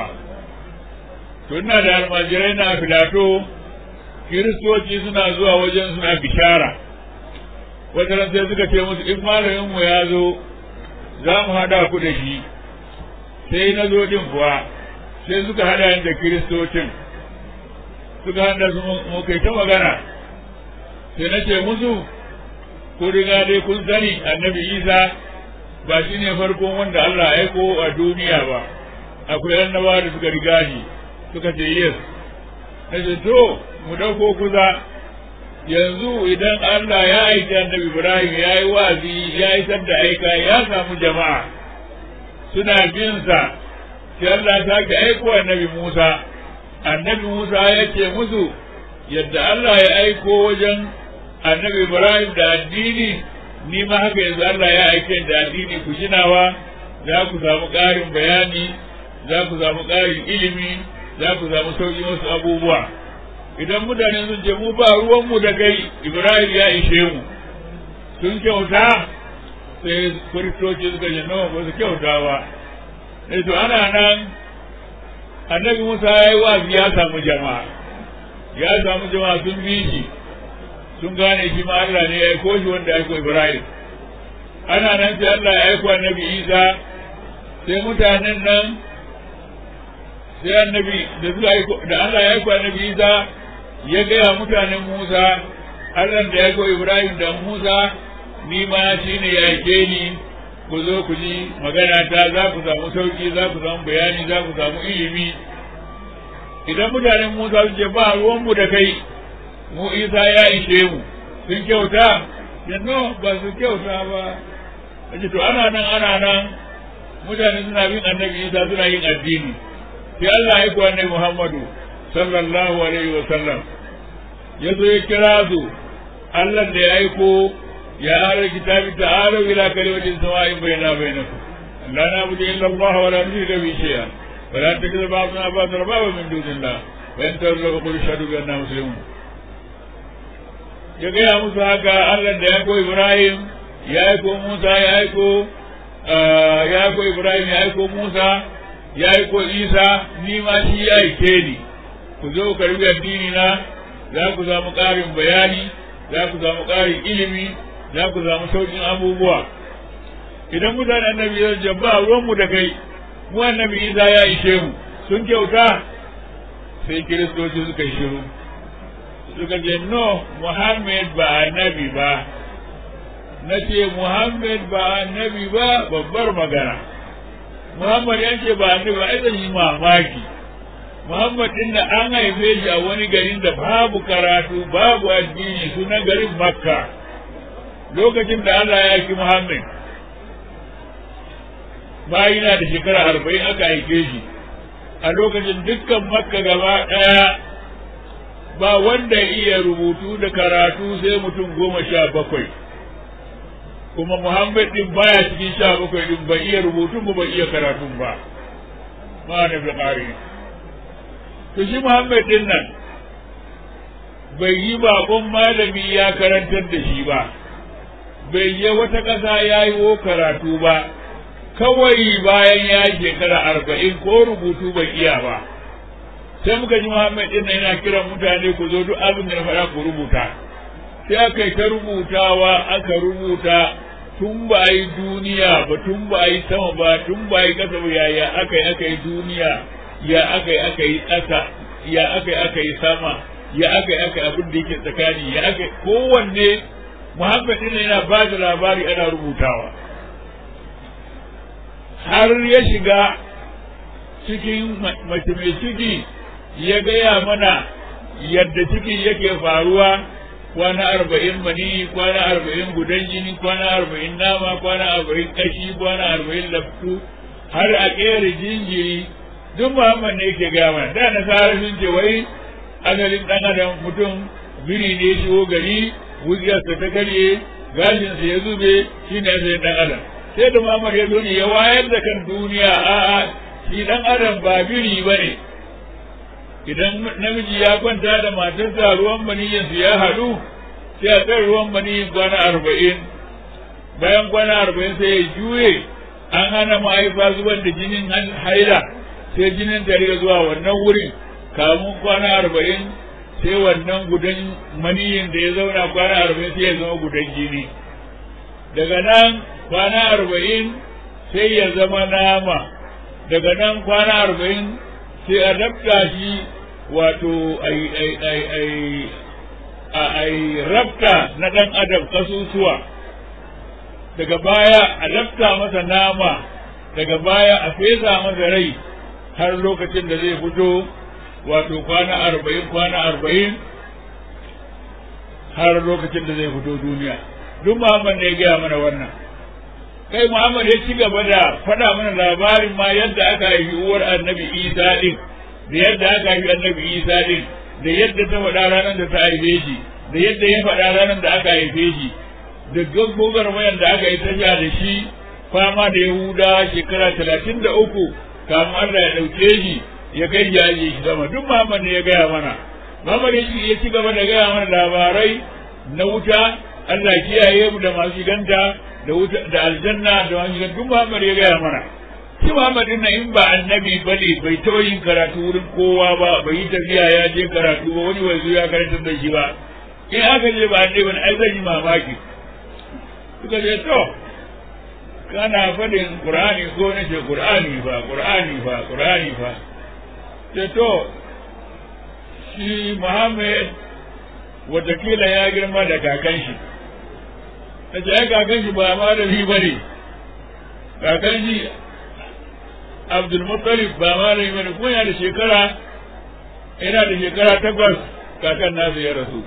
to ina da almajirai na filato kiristoci suna zuwa wajen suna bishara wata sai suka ce musu in malamin mu ya zo za mu haɗa ku da shi sai na zo din kuwa sai suka haɗa da kiristocin suka haɗa su mu kai ta magana sai na ce musu ko riga dai kun sani annabi isa ba shi ne farkon wanda Allah ya aiko a duniya ba akwai annabawa da suka riga shi suka ce yes na ce to mu ɗauko kusa yanzu idan Allah ya aiki annabi Ibrahim ya yi wazi ya isar da aika ya samu jama'a suna bin sa sai Allah ta ke aiko annabi Musa annabi Musa ya ce musu yadda Allah ya aiko wajen annabi Ibrahim da addini ni ma haka yanzu Allah ya aike da addini ku jinawa za ku samu ƙarin bayani za ku samu ƙarin ilimi za ku samu sauƙi wasu abubuwa idan mutane sun ce mu ba ruwanmu da kai Ibrahim ya ishe mu sun kyauta sai kiristoci suka ce nawa ba su kyauta ba sai to ana nan annabi Musa ya yi wazi ya samu jama'a ya samu jama'a sun bi shi sun gane shi ma Allah ne ya aiko shi wanda ya aiko Ibrahim ana nan sai Allah ya aiko annabi Isa sai mutanen nan sai annabi da suka aiko da Allah ya aiko annabi Isa ya gaya mutanen Musa Allah da ya aiko Ibrahim da Musa ni ma shi ne ya aike ni ku zo ku ji magana ta za ku samu sauki za ku samu bayani za ku samu ilimi idan mutanen Musa su ce ba ruwanmu da kai mu Isa ya ishe mu sun kyauta yanzu ba su kyauta ba kace to ana nan ana nan mutane suna bin annabi Isa suna yin addini sai Allah ya kuwa annabi Muhammadu sallallahu alaihi wa sallam ya zo ya kira su Allah da ya aiko ya ara kitabi ta'alu ila kalimatin sawa'in bainana bainakum la na'budu illa Allah wa la nushrika bihi shay'an wa la takhudhu ba'duna ba'dan arbaba min dunillah wa in tawallu qul ashhadu bi anna muslimun ya gaya musu haka Allah da ya ko Ibrahim ya aiko Musa ya aiko ya aiko Ibrahim ya aiko Musa ya aiko Isa ni ma shi ya aike ni ku zo ku rubi addini na za ku samu ƙarin bayani za ku samu ƙarin ilimi za ku samu sauƙin abubuwa idan mutane annabi ya jabba ruwanmu da kai mu annabi Isa ya ishe mu sun kyauta sai kiristoci suka yi shiru suka ce no Muhammad ba annabi ba na ce Muhammad ba annabi ba babbar magana Muhammad ya ce ba annabi ba ai zan yi mamaki Muhammad din da an haife shi a wani garin da babu karatu babu addini sunan garin Makka lokacin da Allah ya ki Muhammad bayi na da shekara arba'in aka haife shi a lokacin dukkan Makka gaba ɗaya ba wanda iya rubutu da karatu sai mutum goma sha bakwai kuma Muhammad din baya cikin sha bakwai din bai iya rubutun ba bai iya karatun ba ma da bukari to shi Muhammad din nan bai yi bakon malami ya karantar da shi ba bai yi wata ƙasa ya yi karatu ba kawai bayan ya shekara arba'in ko rubutu bai iya ba sai muka ji Muhammad din yana kiran mutane ku zo duk abin da na faɗa ku rubuta sai aka yi ta rubutawa aka rubuta tun ba yi duniya ba tun ba yi sama ba tun ba yi ƙasa ba yaya aka yi aka yi duniya ya aka yi aka yi ƙasa ya aka yi aka yi sama ya aka yi aka abin da yake tsakani ya aka kowanne Muhammad ɗin yana ba da labari ana rubutawa har ya shiga cikin mace mai ciki ya gaya mana yadda ciki yake faruwa kwana arba'in mani kwana arba'in gudan jini kwana arba'in nama kwana arba'in kashi kwana arba'in laftu har a ƙera jinjiri duk muhammad ne yake gaya mana da nasara sun ce wai asalin ɗan adam mutum biri ne shigo gari wujiyarsa ta karye gashinsa ya zube shi ne asalin ɗan adam sai da muhammad ya zo ne ya wayar da kan duniya a'a shi ɗan adam ba biri ba ne idan namiji ya kwanta da matarsa ruwan maniyyinsu ya haɗu sai a kan ruwan maniyyin kwana arba'in bayan kwana arba'in sai ya juye an hana mahaifa zubar da jinin haila sai jinin ta riga zuwa wannan wurin kamun kwana arba'in sai wannan gudan maniyyin da ya zauna kwana arba'in sai ya zama gudan jini daga nan kwana arba'in sai ya zama nama daga nan kwana arba'in sai a rabta shi wato ai rabta na ɗan adam kasusuwa daga baya a rabta masa nama daga baya a fesa masa rai har lokacin da zai fito wato kwana arba'in kwana arba'in har lokacin da zai fito duniya duk muhammad ne ya gaya mana wannan kai muhammad ya ci gaba da faɗa mana labarin ma yadda aka haifi uwar annabi isa din da yadda aka haifi annabi isa din da yadda ta faɗa ranar da ta haife shi da yadda ya faɗa ranar da aka haife shi da gaggogar wayan da aka yi tafiya da shi fama da yahuda shekara talatin da uku kamun Allah ya ɗauke shi ya kai ya ajiye shi sama duk Muhammad ne ya gaya mana Muhammad ya ci gaba da gaya mana labarai na wuta Allah kiyaye mu da masu shiganta da wuta da aljanna da masu shiganta duk Muhammad ya gaya mana shi Muhammad din in ba annabi bane bai taɓa yin karatu wurin kowa ba bai yi tafiya ya je karatu ba wani wai ya karantar da shi ba in aka je ba annabi bane ai zan yi mamaki suka ce to kana faɗin Qur'ani ko na ce Qur'ani fa Qur'ani fa Qur'ani fa ce to shi Muhammad watakila ya girma da kakan shi na ce ai kakan shi ba malami ba ne kakan shi Abdul Muttalib ba malami ba ne kuma yana da shekara yana da shekara takwas kakan nasu ya rasu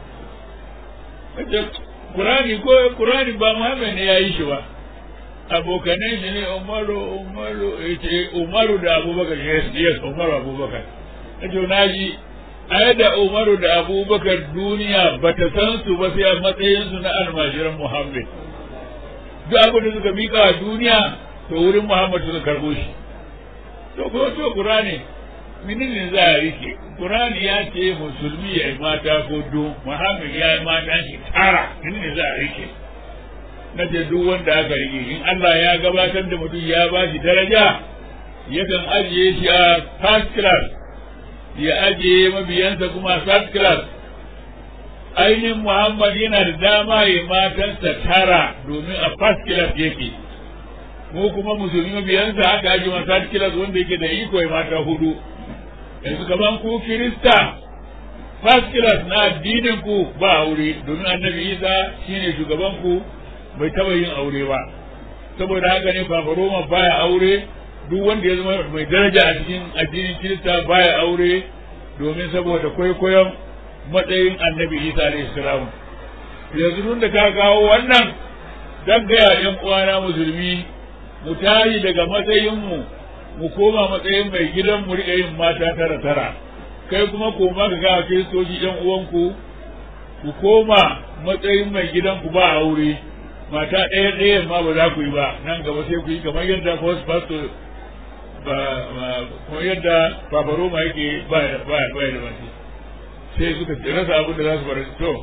Kurani ko Kurani ba Muhammad ne ya yi shi ba abokanai shi ne Umaru Umaru yace Umaru da Abubakar yes yes Umaru Abubakar kace na ji ai da Umaru da Abubakar duniya bata san su ba sai a matsayin su na almajiran Muhammad duk abin da suka mika a duniya to wurin Muhammad suka karbo shi to ko to Qur'ani menene za a rike Qur'ani ya ce musulmi ya yi mata ko do Muhammad ya yi mata shi tara menene za a rike na ce duk wanda aka rike in Allah ya gabatar da mutum ya ba shi daraja yakan ajiye shi a first class ya ajiye mabiyansa kuma third class ainihin Muhammad yana da dama ya matansa tara domin a first class yake mu kuma musulmi mabiyansa aka ajiye ma third class wanda yake da iko ya mata hudu yanzu kaman ku Kirista first class na addinin ku ba aure domin annabi Isa shine shugaban ku bai taba yin aure ba saboda haka ne Papa Roma baya aure duk wanda ya zama mai daraja a cikin addinin Kirista baya aure domin saboda kwaikwayon matsayin annabi Isa alayhi salam yanzu tun da ka kawo wannan dan gaya yan uwana musulmi mu tashi daga matsayin mu mu koma matsayin mai gidan mu riƙa yin mata tara tara kai kuma koma ka ga kiristoci yan uwanku ku koma matsayin mai gidanku ba aure mata ɗaya ɗaya ma ba za ku yi ba nan gaba sai ku yi kamar yadda first pastor ba kamar yadda Papa Roma yake ba ba ba da mace sai suka rasa abin da za su bar to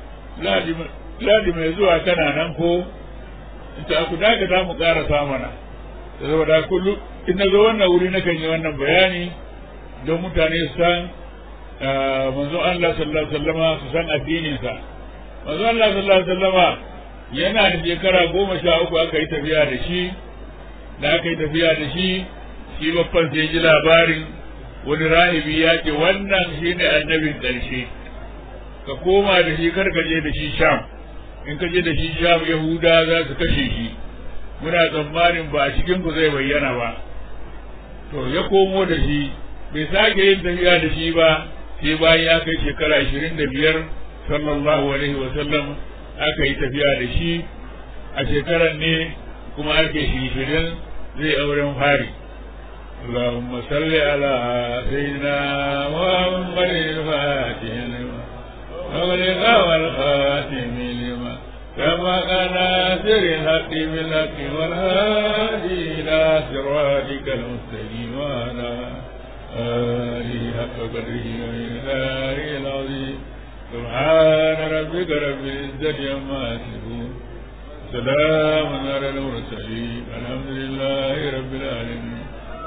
ladi mai zuwa kana nan ko ta ku dakata mu ƙarasa mana saboda kullu in na zo wannan wuri na kan yi wannan bayani don mutane su san manzo Allah sallallahu alaihi wasallama su san addininsa manzo Allah sallallahu alaihi wasallama yana da shekara goma sha uku aka yi tafiya da shi da aka yi tafiya da shi shi babban sai ji labarin wani rahibi ya ce wannan shine annabin ƙarshe ka koma da shi kar ka je da shi sham in ka je da shi sham yahuda za su kashe shi muna tsammanin ba a cikin ku zai bayyana ba to ya komo da shi bai sake yin tafiya da shi ba sai bayan ya kai shekara ashirin da biyar sallallahu alaihi wa sallam aka yi tafiya da shi a shekarar ne kuma ake shirin zai auren fari اللهم صل على سيدنا محمد الفاتح لما أغلق والخاتم لما كما كان سر الحق بالحق والهادي إلى صراطك المستقيم وعلى آله حق قدره ومقداره العظيم سبحان ربك رب العزة عما يصفون سلام على المرسلين الحمد لله رب العالمين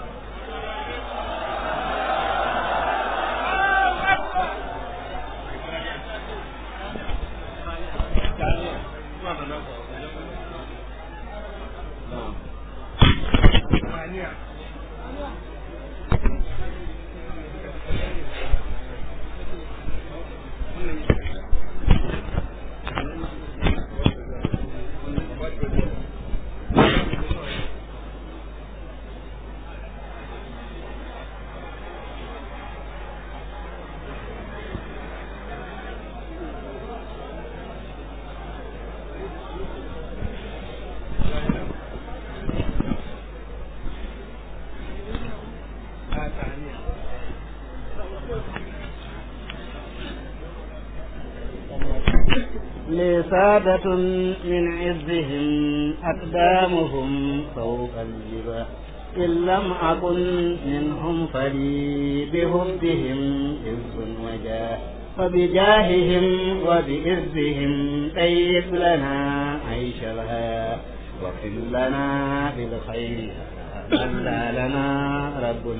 سادة من عزهم أقدامهم فوق الجبال إن لم أكن منهم فلي بهدهم عز وجاه فبجاههم وبإذهم طيب لنا عيش الحياة واغفر لنا بالخير ألا لنا رب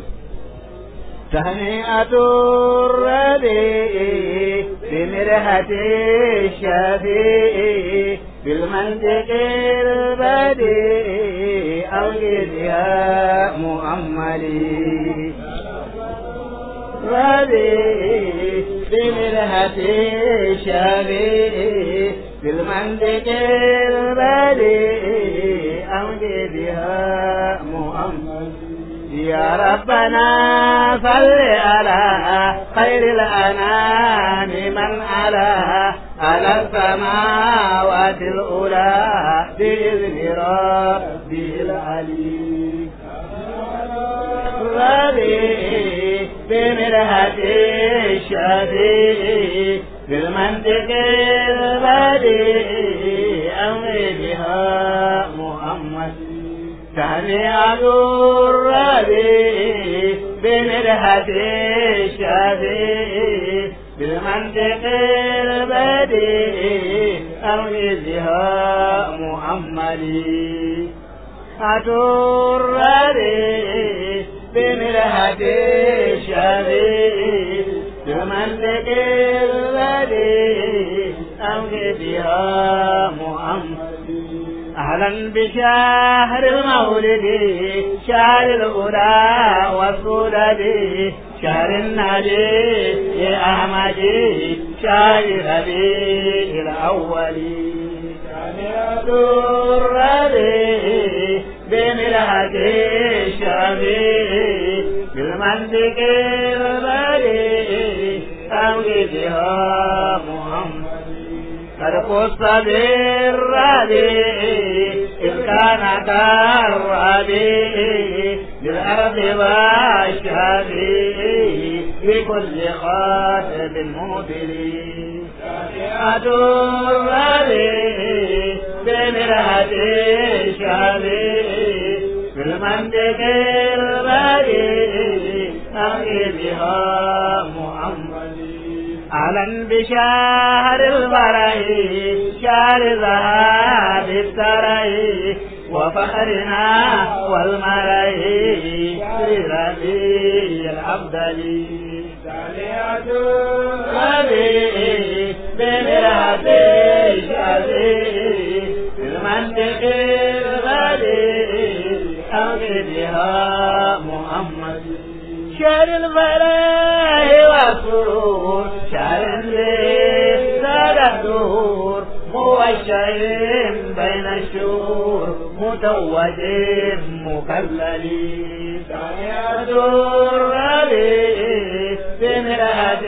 تهنئة الربيع بمرهة الشفيع بالمنطق البديع أوجد يا مؤملي ربيع بمرهة الشفيع بالمنطق البديع أوجد يا مؤملي يا ربنا صل على خير الأنام من على على السماوات الأولى بإذن ربه العلي ربي بمرهة الشفيع بالمنطق البديع أمر بها محمد سمع الربيع بمرهة الشفيع بالمنطق البديع أوجزها محمدي أتربي بمرهة الشفيع بالمنطق البديع أوجزها محمدي أهلا بشهر المولد شهر الأولى والسودد شهر النبي يا أحمدي شهر ربيع الأول شهر الربيع بملحة الشفيع بالمنطق البديع أوجدها محمد قد قص بالربيع إذ كان كالربيع بالأرض والشفيع بكل خاتم مبلي شفيعة الربيع بمرهة الشفيع بالمنطق البديع أمي بها محمد أهلا بشهر البري شهر ذهاب التري وفخرنا والمري في ربيع الأفضل سالية ربيع بمرهة الشفيع بالمنطق البديع أمي بها محمد شهر الفلاح والسرور شهر الليل زاد الدهور موشع بين الشهور متوج مكلل ثانية الربيع بمرأة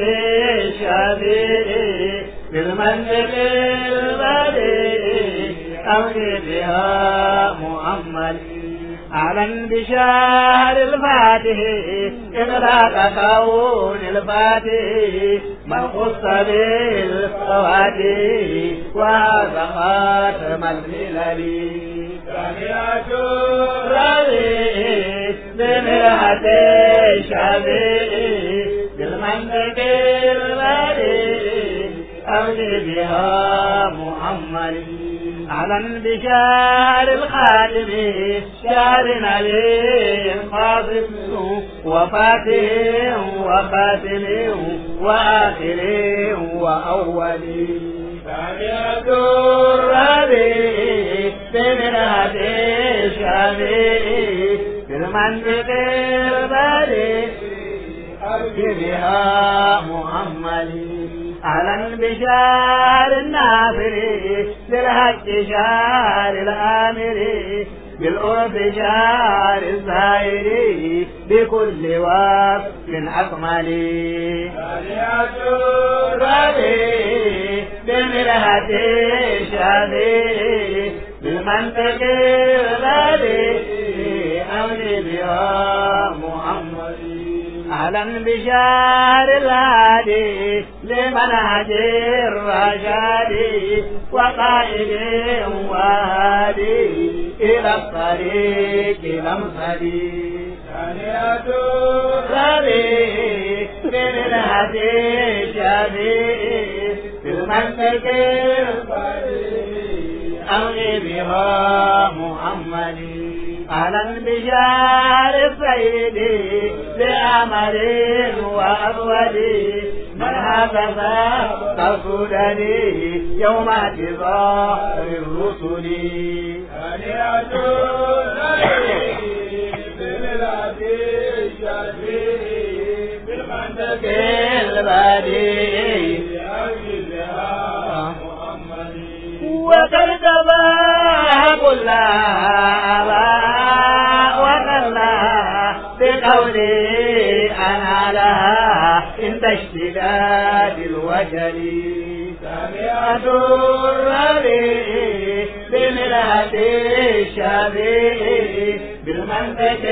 الشبيع بالمنزل البديع أمني بها محمد أعلن بشهر الفاتح إغلاق كون الفاتح من خص بالفواتح وهذا خاتم الملل ثانية الربيع بمرحة الشبيع بالمنطق البديع أمني بها محمد أعلن بشهر الخاتم شهر نبي خاطب وفاتح وخاتم وآخر وأول ثانية الربيع بمرهة الشبيع في المنطق البديع أرجي بها محمد أهلا بشار النافر بالحق شار الآمر بالعرف شار الزائر بكل وقت أكمل بمرهة الشافي بالمنطق الغالي أولي بها محمد أهلا بشهر الهادي لمنهج الرشاد وقائد وهادي إلى الطريق الممصدي ثانية الربيع بمنهج الشفيع في المنطق أغني بها محمد أهلا بشار السيد بأمر وأبود من هكذا قصدني يوم اعتذار الرسل هنيئة بملاد الشفيع بالمنطق البديع وقد تباه كلها بقولي أنا لها عند اشتداد الوجل سمعت الربيع بملهة الشبيع بالمنطق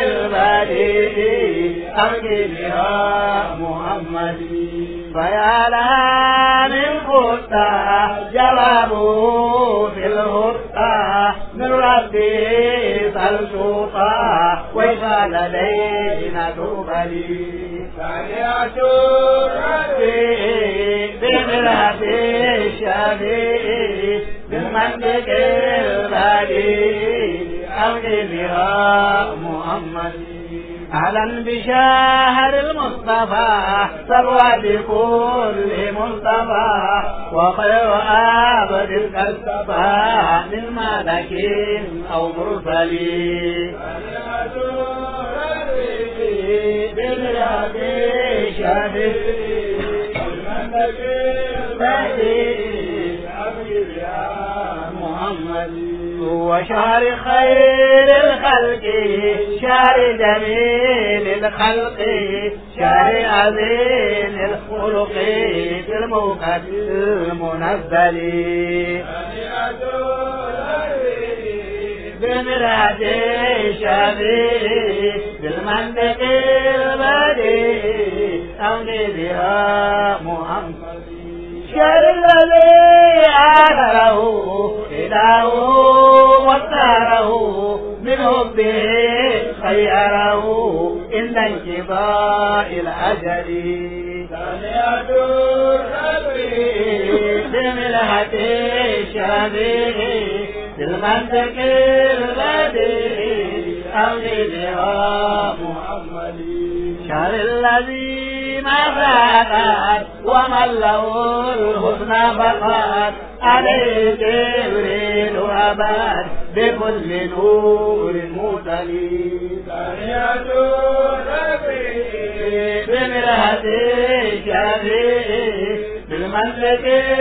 البديع أرجي بها محمد فيا لها من خطة جوابه في الهطة من ربي فالسوطة وإذا لدينا تبلي سمعت ربي بملهة الشبيع بالمنطق البديع أمضي بها محمد أهلا بشهر المصطفى ثروة بكل مصطفى وخير عبد الكسبى من ملك أو مرسلين محمد وشهر خير الخلق شهر جميل الخلق شهر عظيم الخلق في الموقت المنزل بمراد الشبيب بالمنطق البديع أولي بها محمد شهر الذي آثره إله واختاره من حبه خيره إن انقضاء الأجل ثانية الربيع بملحة الشبيع بالمنطق البديع أولي بها محمد شهر الذي ما فاتت ومن له الحسنى فقط عليه جبريل أباد بكل نور مرسلين بمرهة الشافعي بالمسلك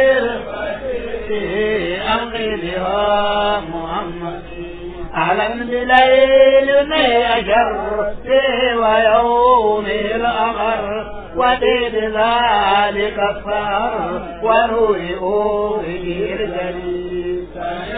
الفتي أمضي بها محمد أهلا بليل أشر ويوم الأمر ودين ذلك الصهر ونور أوره الجليل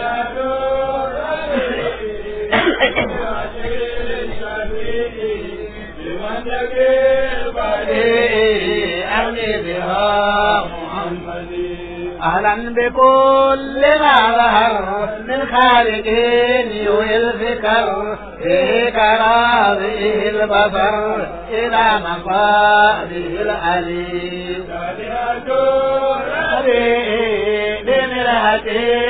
أغني بها محمد أهلا بكل ما ظهر من خالق يوي الفكر فيه كراضيه البصر إلى مقاله العليم بمرهة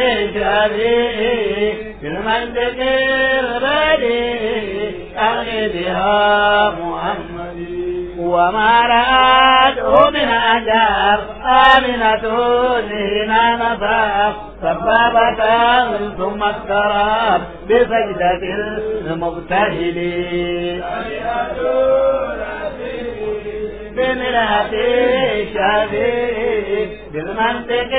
شبيه بالمنطق البديع أغني بها محمد وما رأته من أجار آمنة هنا نفاق سبابة ثم اضطراب بسجدة المبتهلين بمرأة شبيه بالمنطق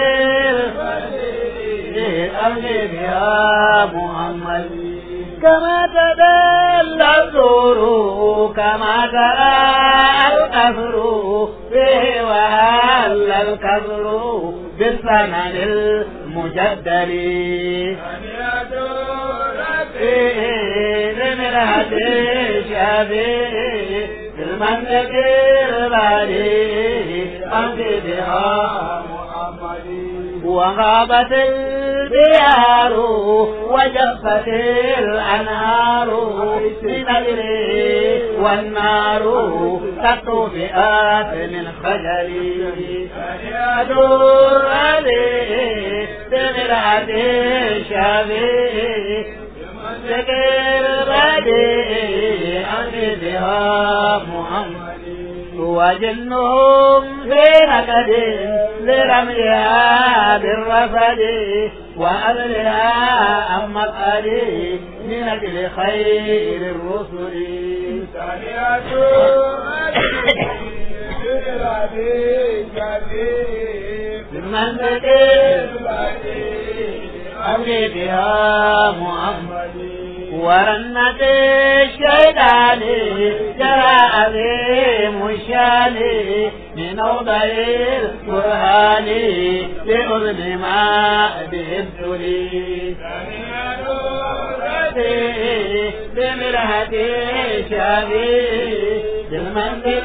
الأمر بها محمد كما تدلى الزور كما ترى الأثر فيه وهل الكفر بالثمن المجدل بمرهة الشافي بالمنطق البالي أمضي بها وغابت البيار وجفت الأنهار بنجري والنار تطفئات من خجلي أدور عليه بمرعة الشافي ذكر بدي أمي بها محمد وجنهم في نكد لرميها بالرفد وأهلها عن مقعدي من أجل خير الرسل من ذكر أمري بها محمد ورنة الشيطان جرى عظيم الشان من أوضع القرآن لأذن ما به ابتلي بمرهة شابي بالمنطق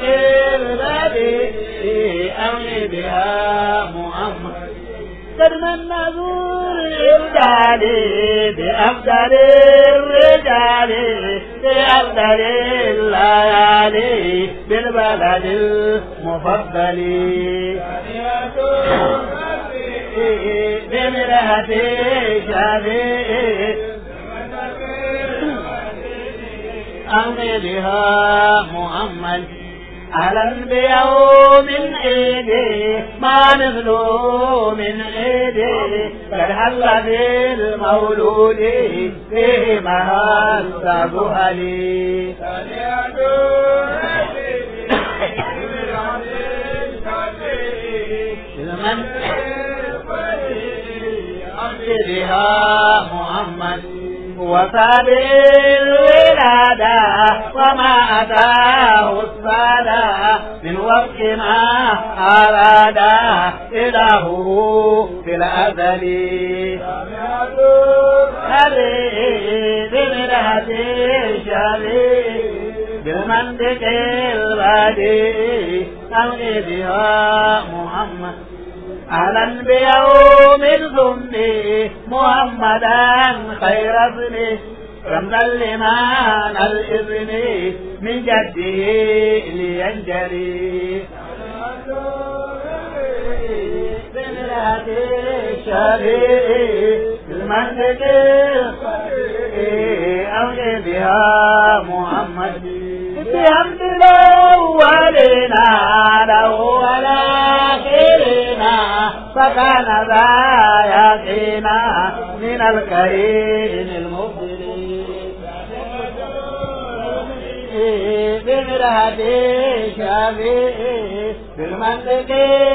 الذي أمني بها محمد كرم النذور الرجال بأفضل الرجال بأفضل الليالي بالبلد المفضل بمرهة شابي أمني بها محمد أهلا بيوم عيدي ما مثله من عيدي قد هل بالمولود فيه مهذب ألي من بها محمد وفابر الولادة وما أتاه السادة من وفق ما أراد إلهه في الأزل هذه بمرهة الشريف بالمنطق البديع أمني بها محمد أهلا بيوم الظن محمدا خير ابن رمزا لمن الإذن من جده لينجلي بمرأة الشريف بالمنطق أولي بها محمد بحمد الأولين له ولكن فكان ذا يقينا من الكريم المبدل بمرهة شافي بالمنطق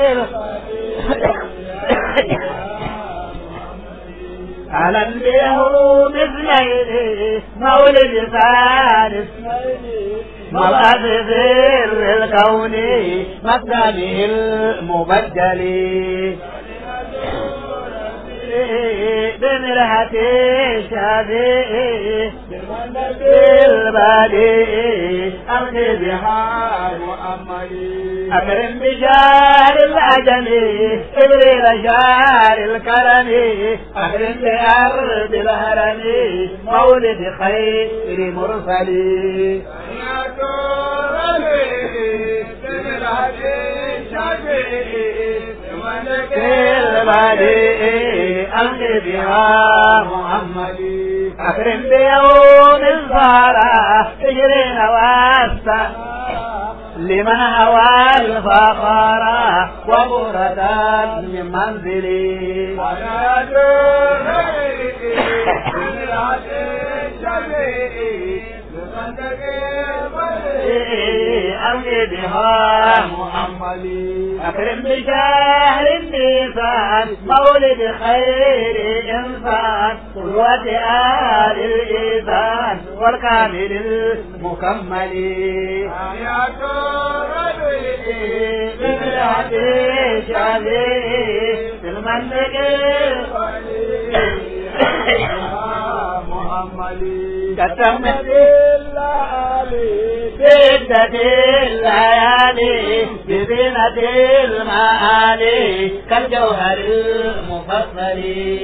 على البيه مثليه مولد فارس مبعث سر الكون مثله المبدل بمرهة شافي بالبادي أرخي بها مؤملي أكرم بشار الأجل إبريل شار الكرم أكرم بأرض الهرم مولد خير مرسلي بالبادي أرخي بها محمدي أكرم بيوم الفرح تجري نواسة لمن هوى الفخر وبرة من منزلي أرجي بها محمدي أكرم بشهر النيسان مولد خير إنسان قدوة آل الإيمان والكامل المكمل بمرحة شافي في المنطق كتمت بدة الليالي بزينة المعالي كالجوهر المفصل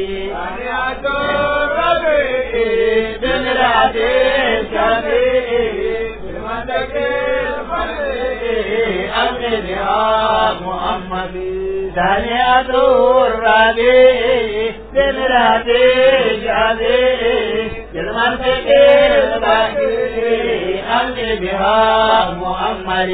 بمرعة الشفيع أمن بها محمد ثانية الربيع بمرعة الشفيع بالمنطق البحري أمن بها محمد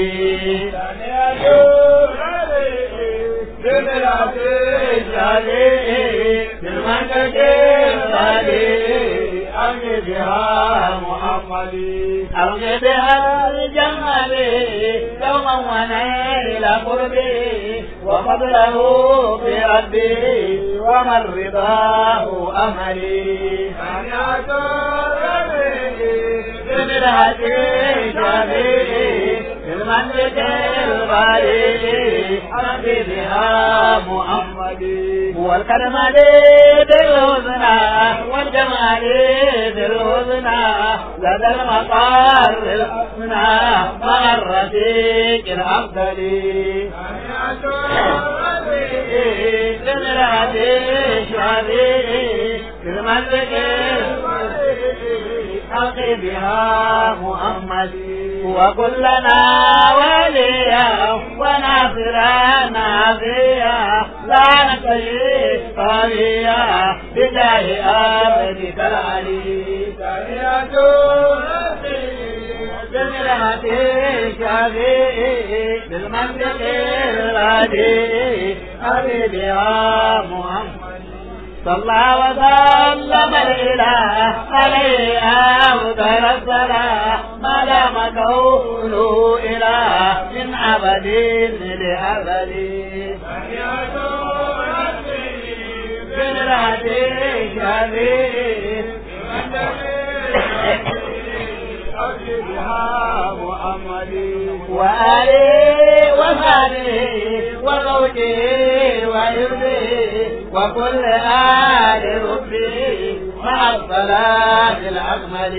بمرعة الشفيع بالمنطق البحري أمن بها محمد أمن بها الجمل يوما ونيل قربي وفضله بربي ومن رضاه أملي بمرهة شفيع بالمنطق الغالي حمد بها محمد هو الكرمال بالهزنى والجمال بالهزنى لدى المطار الحسنى مع الرفيق الأفضل بمرهة شفيع بالمنطق الحق بها محمد وكلنا وليا وناصرا نافيا لا نكفي قويا بجاه عبدك العلي بمرحة شفيع بالمنطق الهادي حبيبها محمد صلى وسلم الإله عليه أفضل الصلاة ما دام كونه إله من أبد لأبد بمرحة شفيع وآله وصحبه وزوجه وإربه وكل آل ربه مع الصلاة الأكمل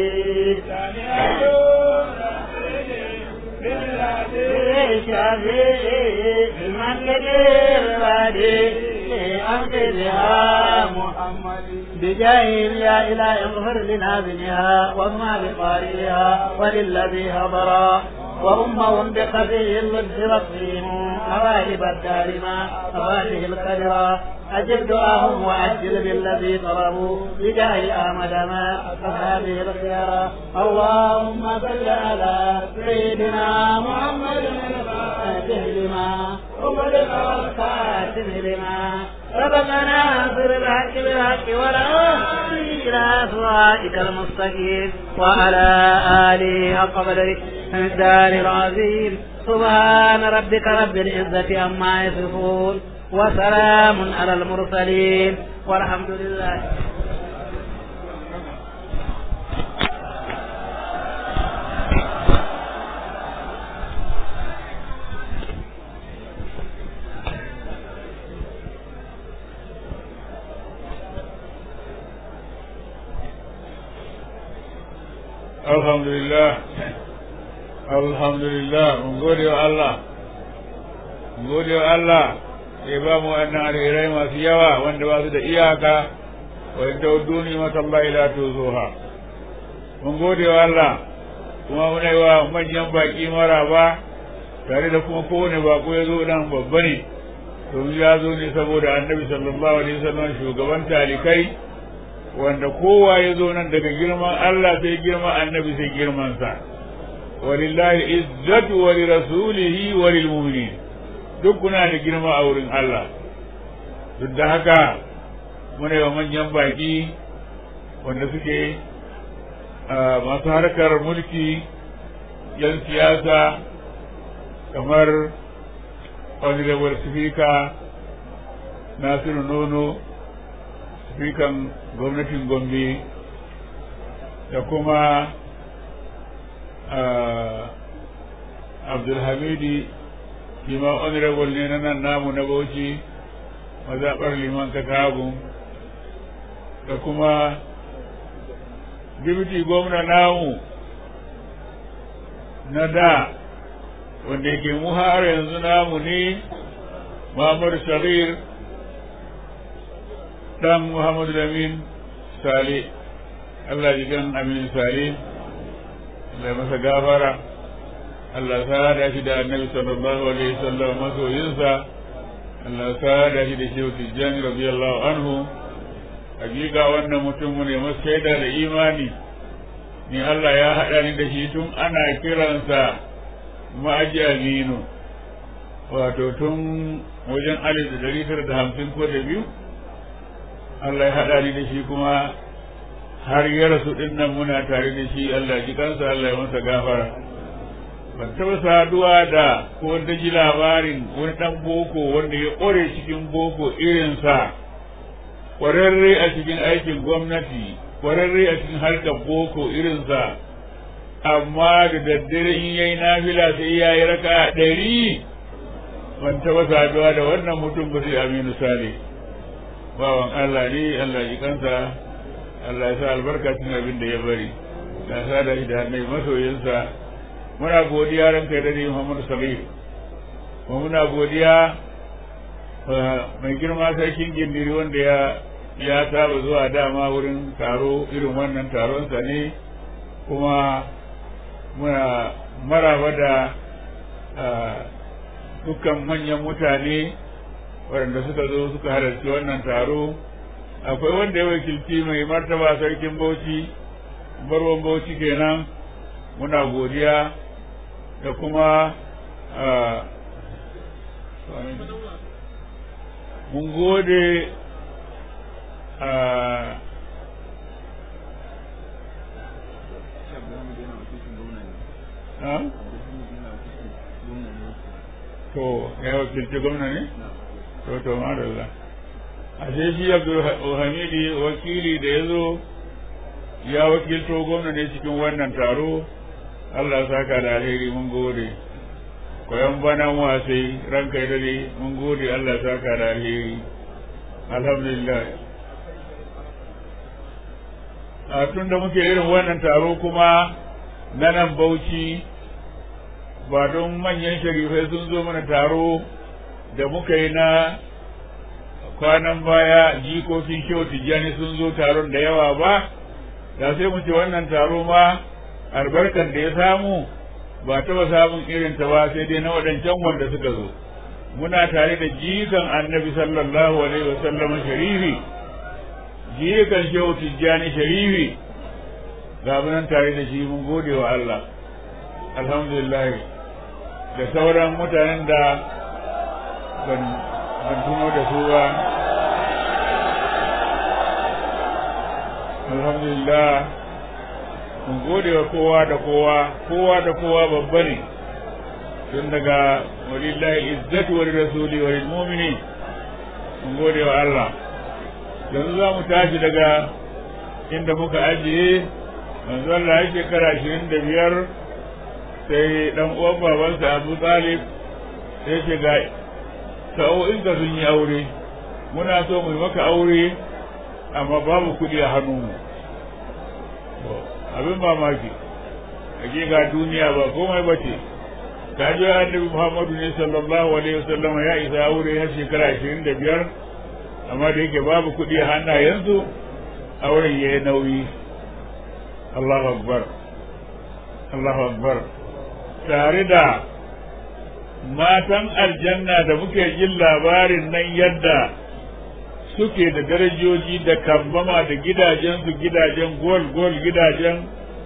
شفيع من كبير وادي أنقذها محمد بجاهل يا إله اغفر لنازلها وما بقارئها وللذي هضرا وأمهم بخفي اللبس والصيم مواهب الدار ما مفاتح القدرا أجب دعاهم وأجل بالذي طلبوا بجاه أحمد ما هذه الخيار اللهم صل على سيدنا محمد الفاتح لما وغلق والخاتم لما سبقنا ناصر الحق بالحق والهادي إلى صراطك المستقيم وعلى آله حق قدره الدار العظيم سبحان ربك رب العزة عما يصفون وسلام على المرسلين والحمد لله alhamdulillah alhamdulillah mun gode wa Allah mun gode wa Allah ya ba mu wannan alherai masu yawa wanda ba su da iyaka wa in tawadduni mata Allah ila tuzuha mun gode wa Allah kuma muna yi wa manyan baki maraba tare da kuma kowane bako ya zo nan babba ne domin ya zo ne saboda annabi sallallahu alaihi wasallam shugaban talikai wanda kowa ya zo nan daga girman Allah sai girman annabi sai girmansa walillahi izzatu wa li rasulihi wa lil mu'minin duk kuna da girma a wurin Allah duk da haka muna yi manyan baki wanda suke masu harkar mulki yan siyasa kamar honorable speaker nasiru nono speakan gwamnatin gombe da kuma abdulhamidi lima honorable ne na nan namu na bauchi mazaɓar liman katagun da kuma dibiti gwamna namu na da wanda yake mu har yanzu namu ne Muhammadu Sagir dan Muhammadu Lamin Sale Allah ji gan Amin Sale Allah ya masa gafara Allah sa da shi da Annabi sallallahu alaihi wasallam masoyinsa Allah sa da shi da Shehu Tijjani radiyallahu anhu hakika wannan mutum ne masaida da imani ni Allah ya haɗa ni da shi tun ana kiransa ma'aji aminu wato tun wajen alif da dari tara da hamsin ko da biyu Allah ya haɗa ni da shi kuma har ya rasu ɗin nan muna tare da shi Allah ji kansa Allah ya masa gafara ban taɓa saduwa da ko da ji labarin wani ɗan boko wanda ya ƙware cikin boko irinsa ƙwararre a cikin aikin gwamnati ƙwararre a cikin harkar boko irinsa amma da daddare in yayi nafila sai ya yi raka ɗari ban taɓa saduwa da wannan mutum ba sai aminu sale bawan Allah ne Allah ji kansa Allah ya sa albarka cikin abin da ya bari da sa da shi da hannai masoyinsa muna godiya ran kai da ne Muhammad Sabir kuma muna godiya mai girma sarkin gindiri wanda ya ya saba zuwa dama wurin taro irin wannan taronsa ne kuma muna maraba da dukkan manyan mutane waɗanda suka zo suka halarci wannan taro akwai wanda ya wakilci mai martaba sarkin bauchi barwan bauchi kenan muna godiya da kuma mun gode a to ya wakilci gwamna ne? to to madalla a sai shi abdulhamidi wakili da ya zo ya wakilto gwamna ne cikin wannan taro allah saka da alheri mun gode koyan banan wasai ranka ya dare mun gode allah saka da alheri alhamdulillah a tun da muke irin wannan taro kuma na nan bauchi ba don manyan sharifai sun zo mana taro da muka yi na kwanan baya jikokin shehu tijjani sun zo taron da yawa ba da sai mu ce wannan taro ma albarkar da ya samu ba taɓa samun irin ta ba sai dai na waɗancan wanda suka zo muna tare da jikan annabi sallallahu alaihi wasallam sharifi jikan shehu tijjani sharifi ga nan tare da shi mun gode wa Allah alhamdulillah da sauran mutanen da ban tuno da su ba alhamdulillah mun gode wa kowa da kowa kowa da kowa babba ne tun daga walillahi izzatu wa rasuli wa lil mu'minin mun gode wa Allah yanzu za mu tashi daga inda muka ajiye manzo Allah ya shekara ashirin da biyar sai dan uwan babansa Abu Talib sai ce ga sa'o'in ka sun yi aure muna so mu maka aure amma babu kuɗi a hannunmu abin mamaki hakika duniya ba komai ba ce ta ji annabi Muhammadu ne sallallahu alaihi wasallam ya isa aure har shekara ashirin da biyar amma da yake babu kuɗi a hannayensu auren ya yi nauyi Allahu akbar Allahu akbar tare da matan aljanna da muke jin labarin nan yadda suke da darajoji da kambama da gidajensu gidajen gol gol gidajen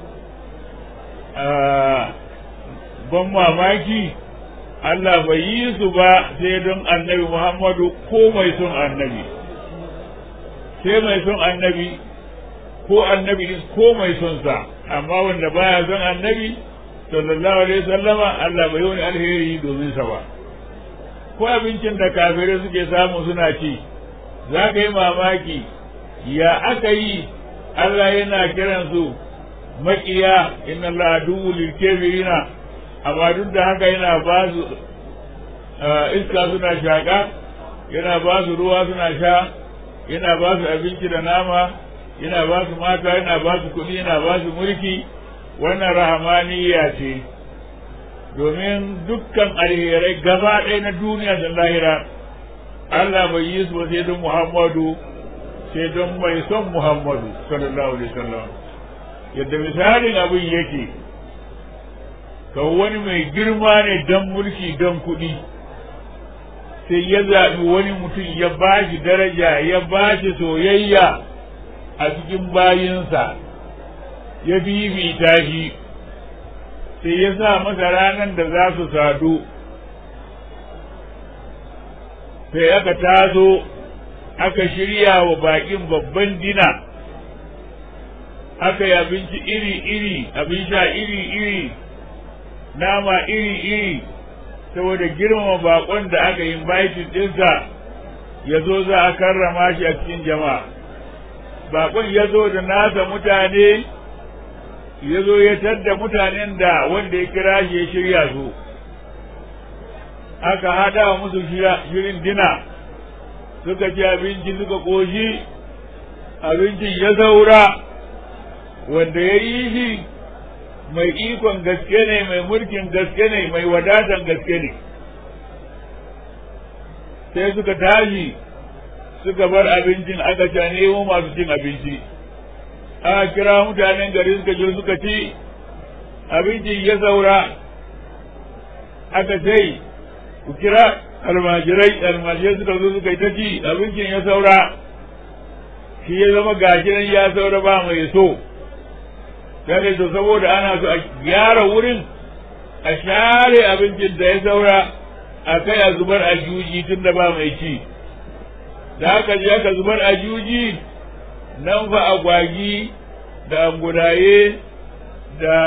ban mamaki Allah bai yi su ba sai don annabi Muhammadu ko mai son annabi sai mai son annabi ko annabi ko mai son sa amma wanda baya son annabi sallallahu alaihi sallama Allah bai wani alheri domin sa ba ko abincin da kafirai suke samu suna ci za ka yi mamaki ya aka yi Allah yana kiran su maƙiya inna Allah aduwwu lil kafirina amma duk da haka yana ba su iska suna shaƙa yana ba su ruwa suna sha yana ba su abinci da nama yana ba su mata yana ba su kuɗi yana ba su mulki wannan rahamaniya ce domin dukkan alherai gaba ɗaya na duniya da lahira Allah bai yi su ba sai don Muhammadu sai don mai son Muhammadu sallallahu alaihi wasallam yadda misalin abin yake ka wani mai girma ne don mulki don kuɗi sai ya zaɓi wani mutum ya ba shi daraja ya ba shi soyayya a cikin bayinsa ya bibita shi sai ya sa masa ranar da za su sadu sai aka taso aka shirya wa baƙin babban dina aka yi abinci iri-iri abin sha iri-iri nama iri-iri saboda girmama bakon da aka yi baitin ɗinsa ya zo za a karrama shi a cikin jama'a bakon ya zo da nasa mutane ya zo ya tadda mutanen da wanda ya kira shi ya shirya su aka hada wa musu shirin dina suka ci abinci suka ƙoshi abincin ya saura wanda ya yi shi mai ikon gaske ne mai mulkin gaske ne mai wadatan gaske ne sai suka tashi suka bar abincin aka ca nemo masu cin abinci aka kira mutanen gari suka je suka ci abincin ya saura aka sai ku kira almajirai almajirai suka zo suka yi ta ci abincin ya saura shi ya zama gashi ya saura ba mai so sai to saboda ana so a gyara wurin a share abincin da ya saura a kai a zubar a juji tun da ba mai ci da aka je aka zubar a juji nan fa agwagi da angudaye da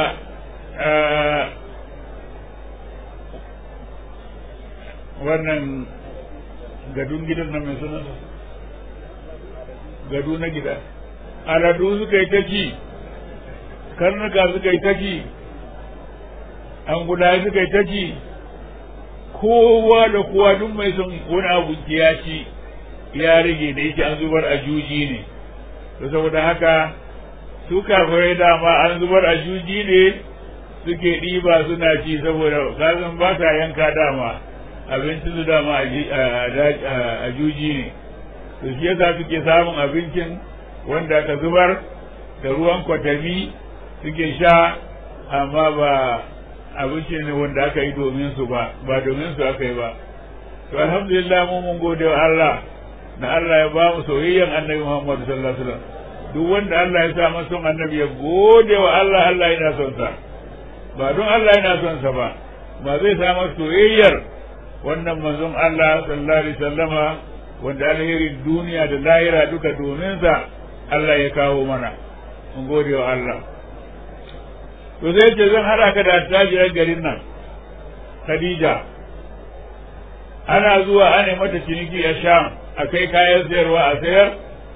wannan gadun gidan nan mai suna gado na gida aladu suka yi ta ci karnuka suka yi ta ci an guda suka yi ta ci kowa da kowa duk mai son wani abu ya ci ya rage da yake an zubar a juji ne to saboda haka su kafirai dama an zubar a juji ne suke ɗiba suna ci saboda kasan ba sa yanka dama abinci su dama a juji ne to shi yasa suke samun abincin wanda aka zubar da ruwan kwatami suke sha amma ba abinci ne wanda aka yi domin su ba ba domin su aka yi ba to alhamdulillah mu mun gode wa Allah na Allah ya ba mu soyayyen annabi Muhammad sallallahu alaihi wasallam duk wanda Allah ya sa masa annabi ya gode wa Allah Allah yana son sa ba don Allah yana son sa ba ba zai samar soyayyar wannan manzon Allah sallallahu alaihi wasallama wanda alherin duniya da lahira duka domin sa Allah ya kawo mana mun gode wa Allah to zai ce zan hada ka da attajirar garin nan Khadija ana zuwa ana mata ciniki a Sham a kai kayan sayarwa a sayar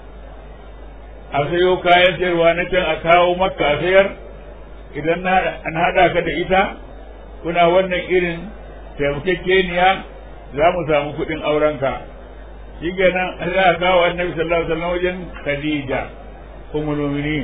a sayo kayan sayarwa na can a kawo makka a sayar idan an haɗa ka da ita kuna wannan irin taimakekeniya za mu samu kuɗin aurenka shi kenan za a kawo annabi sallallahu alaihi wasallam wajen khadija ummul mu'minin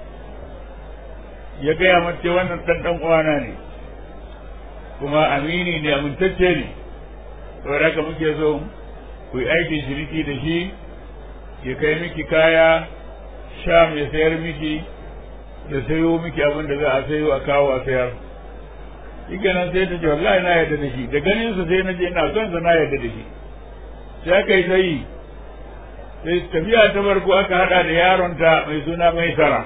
ya gaya mace wannan dan dan uwana ne kuma amini ne amintacce ne saboda haka muke so ku yi aikin shiriki da shi ya kai miki kaya sham ya sayar miki ya sayo miki abin da za a sayo a kawo a sayar shi kenan sai ta ce wallahi na yarda da shi da ganin sa sai na je ina son sa na yarda da shi sai aka yi ta yi sai tafiya ta farko aka hada da yaronta mai suna mai tara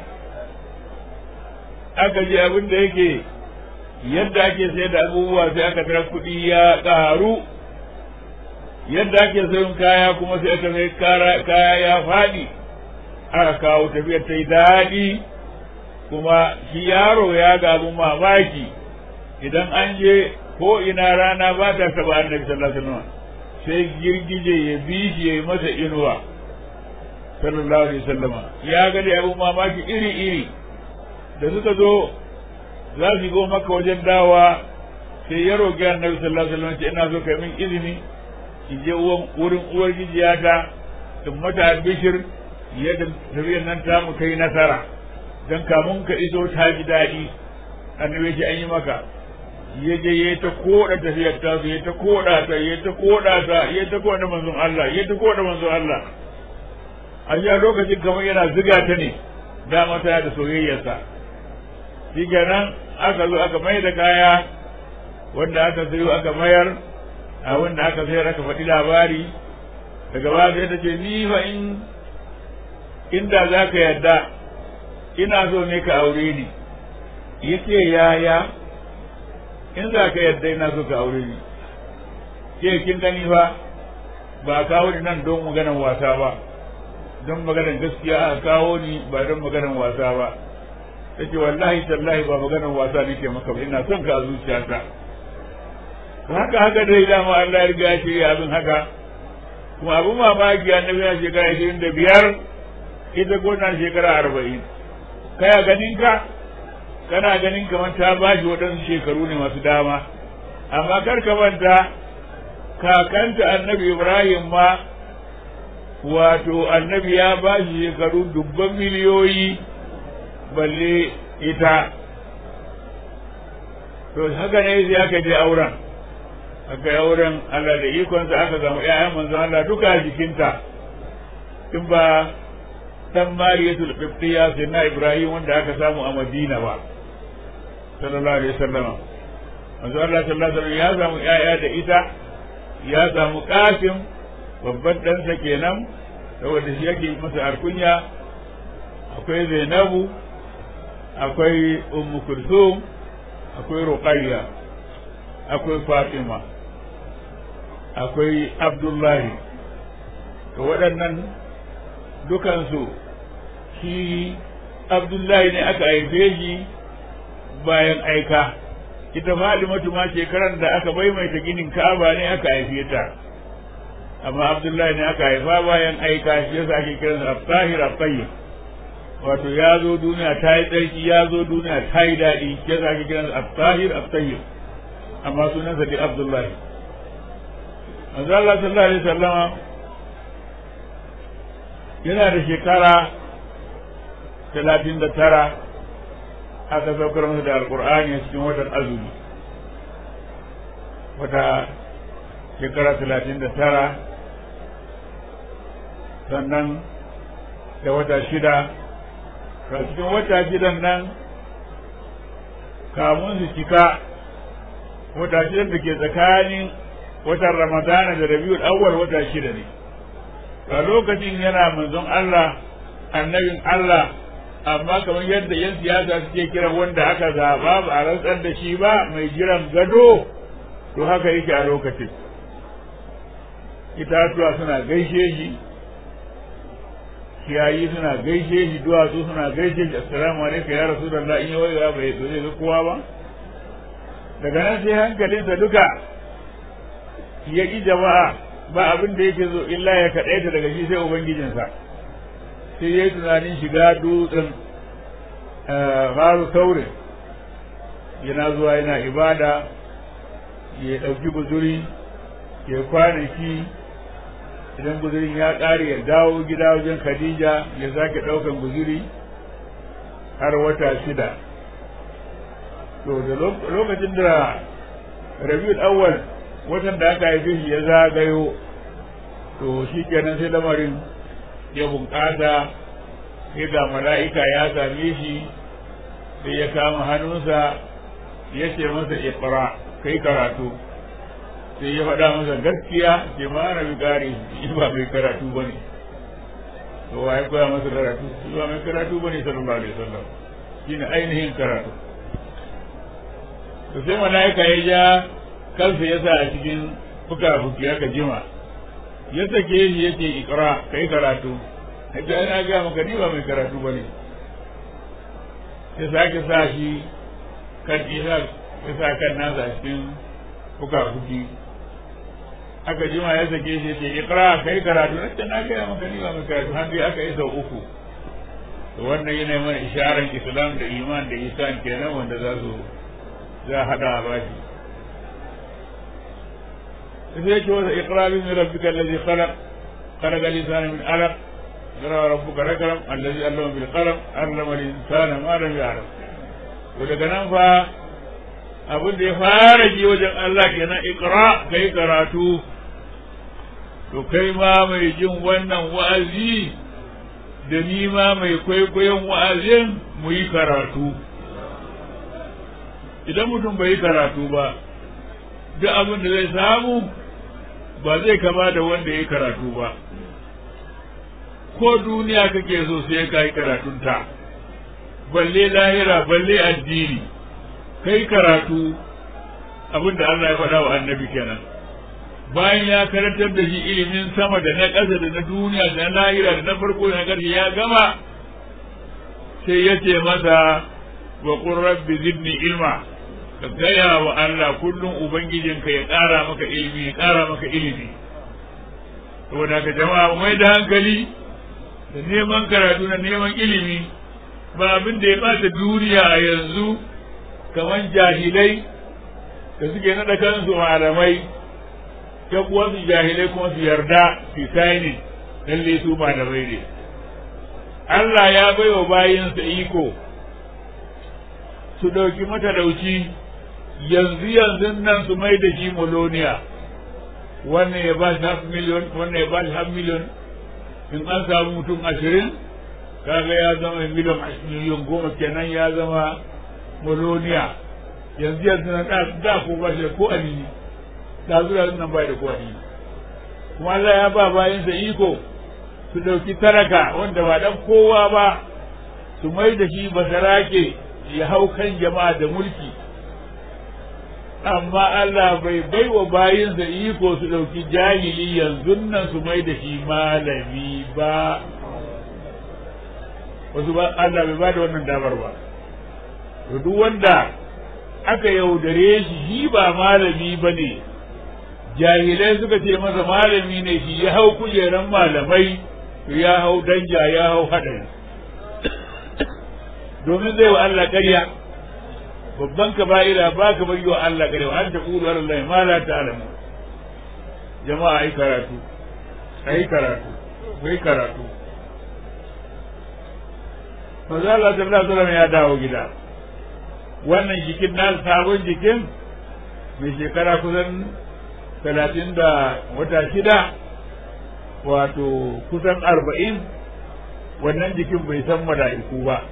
aka je abin da yake yadda ake sayar da abubuwa sai aka tara kuɗi ya ƙaru yadda ake sayin kaya kuma sai aka sai kaya ya faɗi aka kawo tafiyar ta yi daɗi kuma shi yaro ya gabu mamaki idan an je ko ina rana ba ta taɓa annabi sallallahu alaihi wasallam sai girgije ya bi shi ya yi masa inuwa sallallahu alaihi wasallama ya ga da abun mamaki iri iri da suka zo za su go maka wajen dawa sai ya roƙi annabi sallallahu alaihi wasallam ce ina so kai min izini in je wurin uwar gijiyata in mata bishir yadda tafiyar nan ta mu kai nasara dan kamun ka iso ta ji daɗi annabi ce an yi maka ya je ya ta koda tafiyar ta ya ta koda ta ya ta koda ta ya ta koda manzon Allah ya ta koda manzon Allah a ya lokacin kamar yana ziga ta ne dama ta da soyayyarsa shi kenan aka zo aka mai da kaya wanda aka sayo aka mayar a wanda aka sayar aka faɗi labari daga ba sai ta ce ni fa in inda za ka yarda ina so ne ka aure ni yace yaya in za ka yarda ina so ka aure ni ke kin gani fa ba kawo ni nan don maganar wasa ba don maganar gaskiya a kawo ni ba don maganar wasa ba take wallahi tallahi ba maganar wasa nake maka ba ina son ka a zuciyata haka haka dai dama Allah ya riga ya shirya abin haka kuma abin mamaki annabi ya shekara ashirin da biyar ita gona shekara arba'in kaya ganin ka kana ganin kamar ta ba shi waɗansu shekaru ne masu dama amma kar ka manta kakanta annabi ibrahim ma wato annabi ya ba shi shekaru dubban miliyoyi balle ita to haka ne sai aka je auren aka yi auren Allah da ikonsa aka zama ƴaƴan manzon Allah duka a jikinta in ba dan mariyatul qibtiyya sai na ibrahim wanda aka samu a madina ba sallallahu alaihi wasallam manzo Allah sallallahu alaihi wasallam ya samu ƴaƴa da ita ya samu qasim babban ɗansa kenan saboda shi yake masa arkunya akwai zainabu akwai ummu kulthum akwai ruqayya akwai fatima akwai abdullahi to waɗannan dukansu shi abdullahi ne aka haife shi bayan aika ita fatimatu ma shekaran da aka maimaita ginin ka'aba ne aka haife ta amma abdullahi ne aka haifa bayan aika shi yasa ake kiransa abtahir abtayyib wato ya zo duniya ta yi tsarki ya zo duniya ta yi daɗi shi yasa ake kiransa abtahir abtayyib amma sunansa dai abdullahi manzo Allah sallallahu alaihi wasallama yana da shekara talatin da tara aka saukar masa da alkur'ani a cikin watan azumi wata shekara talatin da tara sannan da wata shida a cikin wata shidan nan kamun su cika wata shidan da ke tsakanin watan ramadana da rabiul awwal wata shida ne a lokacin yana manzon Allah annabin Allah amma kamar yadda yan siyasa suke kira wanda aka zaba ba a rantsar da shi ba mai jiran gado to haka yake a lokacin itatuwa suna gaishe shi kiyayi suna gaishe shi duwatsu suna gaishe shi assalamu alaikum ya rasulullah in yawai ya bai zo zai ga kowa ba daga nan sai hankalinsa duka ya ƙi jama'a ba abin da yake zo illa ya kaɗaita daga shi sai ubangijinsa sai ya yi tunanin shiga dutsen faru saurin yana zuwa yana ibada ya ɗauki guzuri ya kwanaki idan guzurin ya ƙare ya dawo gida wajen khadija ya sake ɗaukan guzuri har wata shida to da lokacin da rabiul awwal watan da aka haife shi ya zagayo to shi kenan sai lamarin ya bunƙasa sai ga mala'ika ya same shi sai ya kama hannunsa ya ce masa iqra kai karatu sai ya faɗa masa gaskiya ce ma na bi gari shi ba mai karatu ba ne to wa ya koya masa karatu shi ba mai karatu ba ne sallallahu alaihi wasallam shi ne ainihin karatu to sai mala'ika ya ja kansa ya sa a cikin fuka-fuki aka jima ya sake shi ya ce ikra kai karatu haka ana ga maka ni ba mai karatu ba ne ya sake sa shi kan isa ya sa kan nasa a cikin fuka-fuki aka jima ya sake shi ya ce ikra kai karatu na ce na gaya maka ni ba mai karatu har dai aka yi sau uku to wannan yana mana isharar islam da iman da isan kenan wanda za su za a haɗa a bashi sai yake wasa iqra bi rabbika allazi khalaq khalaqa al-insana min alaq qara rabbuka rakram allazi allama bil qalam allama al-insana ma lam ya'lam to daga nan fa abin da ya fara ji wajen Allah kenan iqra kai karatu to kai ma mai jin wannan wa'azi da ni ma mai kwaikwayon wa'azin mu yi karatu idan mutum bai yi karatu ba duk abin da zai samu ba zai kama da wanda ya karatu ba ko duniya kake so sai ka yi karatunta balle lahira balle addini kai karatu abin da Allah ya faɗa wa annabi kenan bayan ya karantar da shi ilimin sama da na ƙasa da na duniya da na lahira da na farko da na ƙarshe ya gama sai ya ce masa wa qur rabbi zidni ilma ka gaya wa Allah kullum Ubangijinka ya ƙara maka ilimi ya ƙara maka ilimi saboda ka jama'a mai da hankali da neman karatu na neman ilimi ba abin da ya ɓata duniya a yanzu kamar jahilai da suke naɗa kansu malamai ta kuwa su jahilai kuma su yarda su saini lalle su malamai ne Allah ya baiwa bayinsa iko su ɗauki matalauci yanzu yanzu nan su mai da shi moloniya wannan ya ba shi half million wannan ya ba shi half million in an samu mutum ashirin kaga ya zama miliyan miliyan goma kenan ya zama moloniya yanzu yanzu nan da ko ba shi da ko alini da zuwa nan bai da ko alini kuma Allah ya ba bayansa iko su ɗauki talaka wanda ba dan kowa ba su mai da shi basarake ya hau kan jama'a da mulki amma Allah bai bai wa bayinsa iko su ɗauki jahili yanzu nan su mai da shi malami ba wasu ba Allah bai ba da wannan damar ba to duk wanda aka yaudare shi shi ba malami ba ne jahilai suka ce masa malami ne shi ya hau kujeran malamai to ya hau danja ya hau haɗari domin zai wa Allah ƙarya babban kaba'ira ba ka bari wa Allah ƙarya wa an ta ƙuru Allah ma la ta'lamu jama'a ai karatu ai karatu ai karatu manzo Allah sallallahu alaihi wasallam ya dawo gida wannan jikin na sabon jikin mai shekara kusan talatin da wata shida wato kusan arba'in wannan jikin bai san mala'iku ba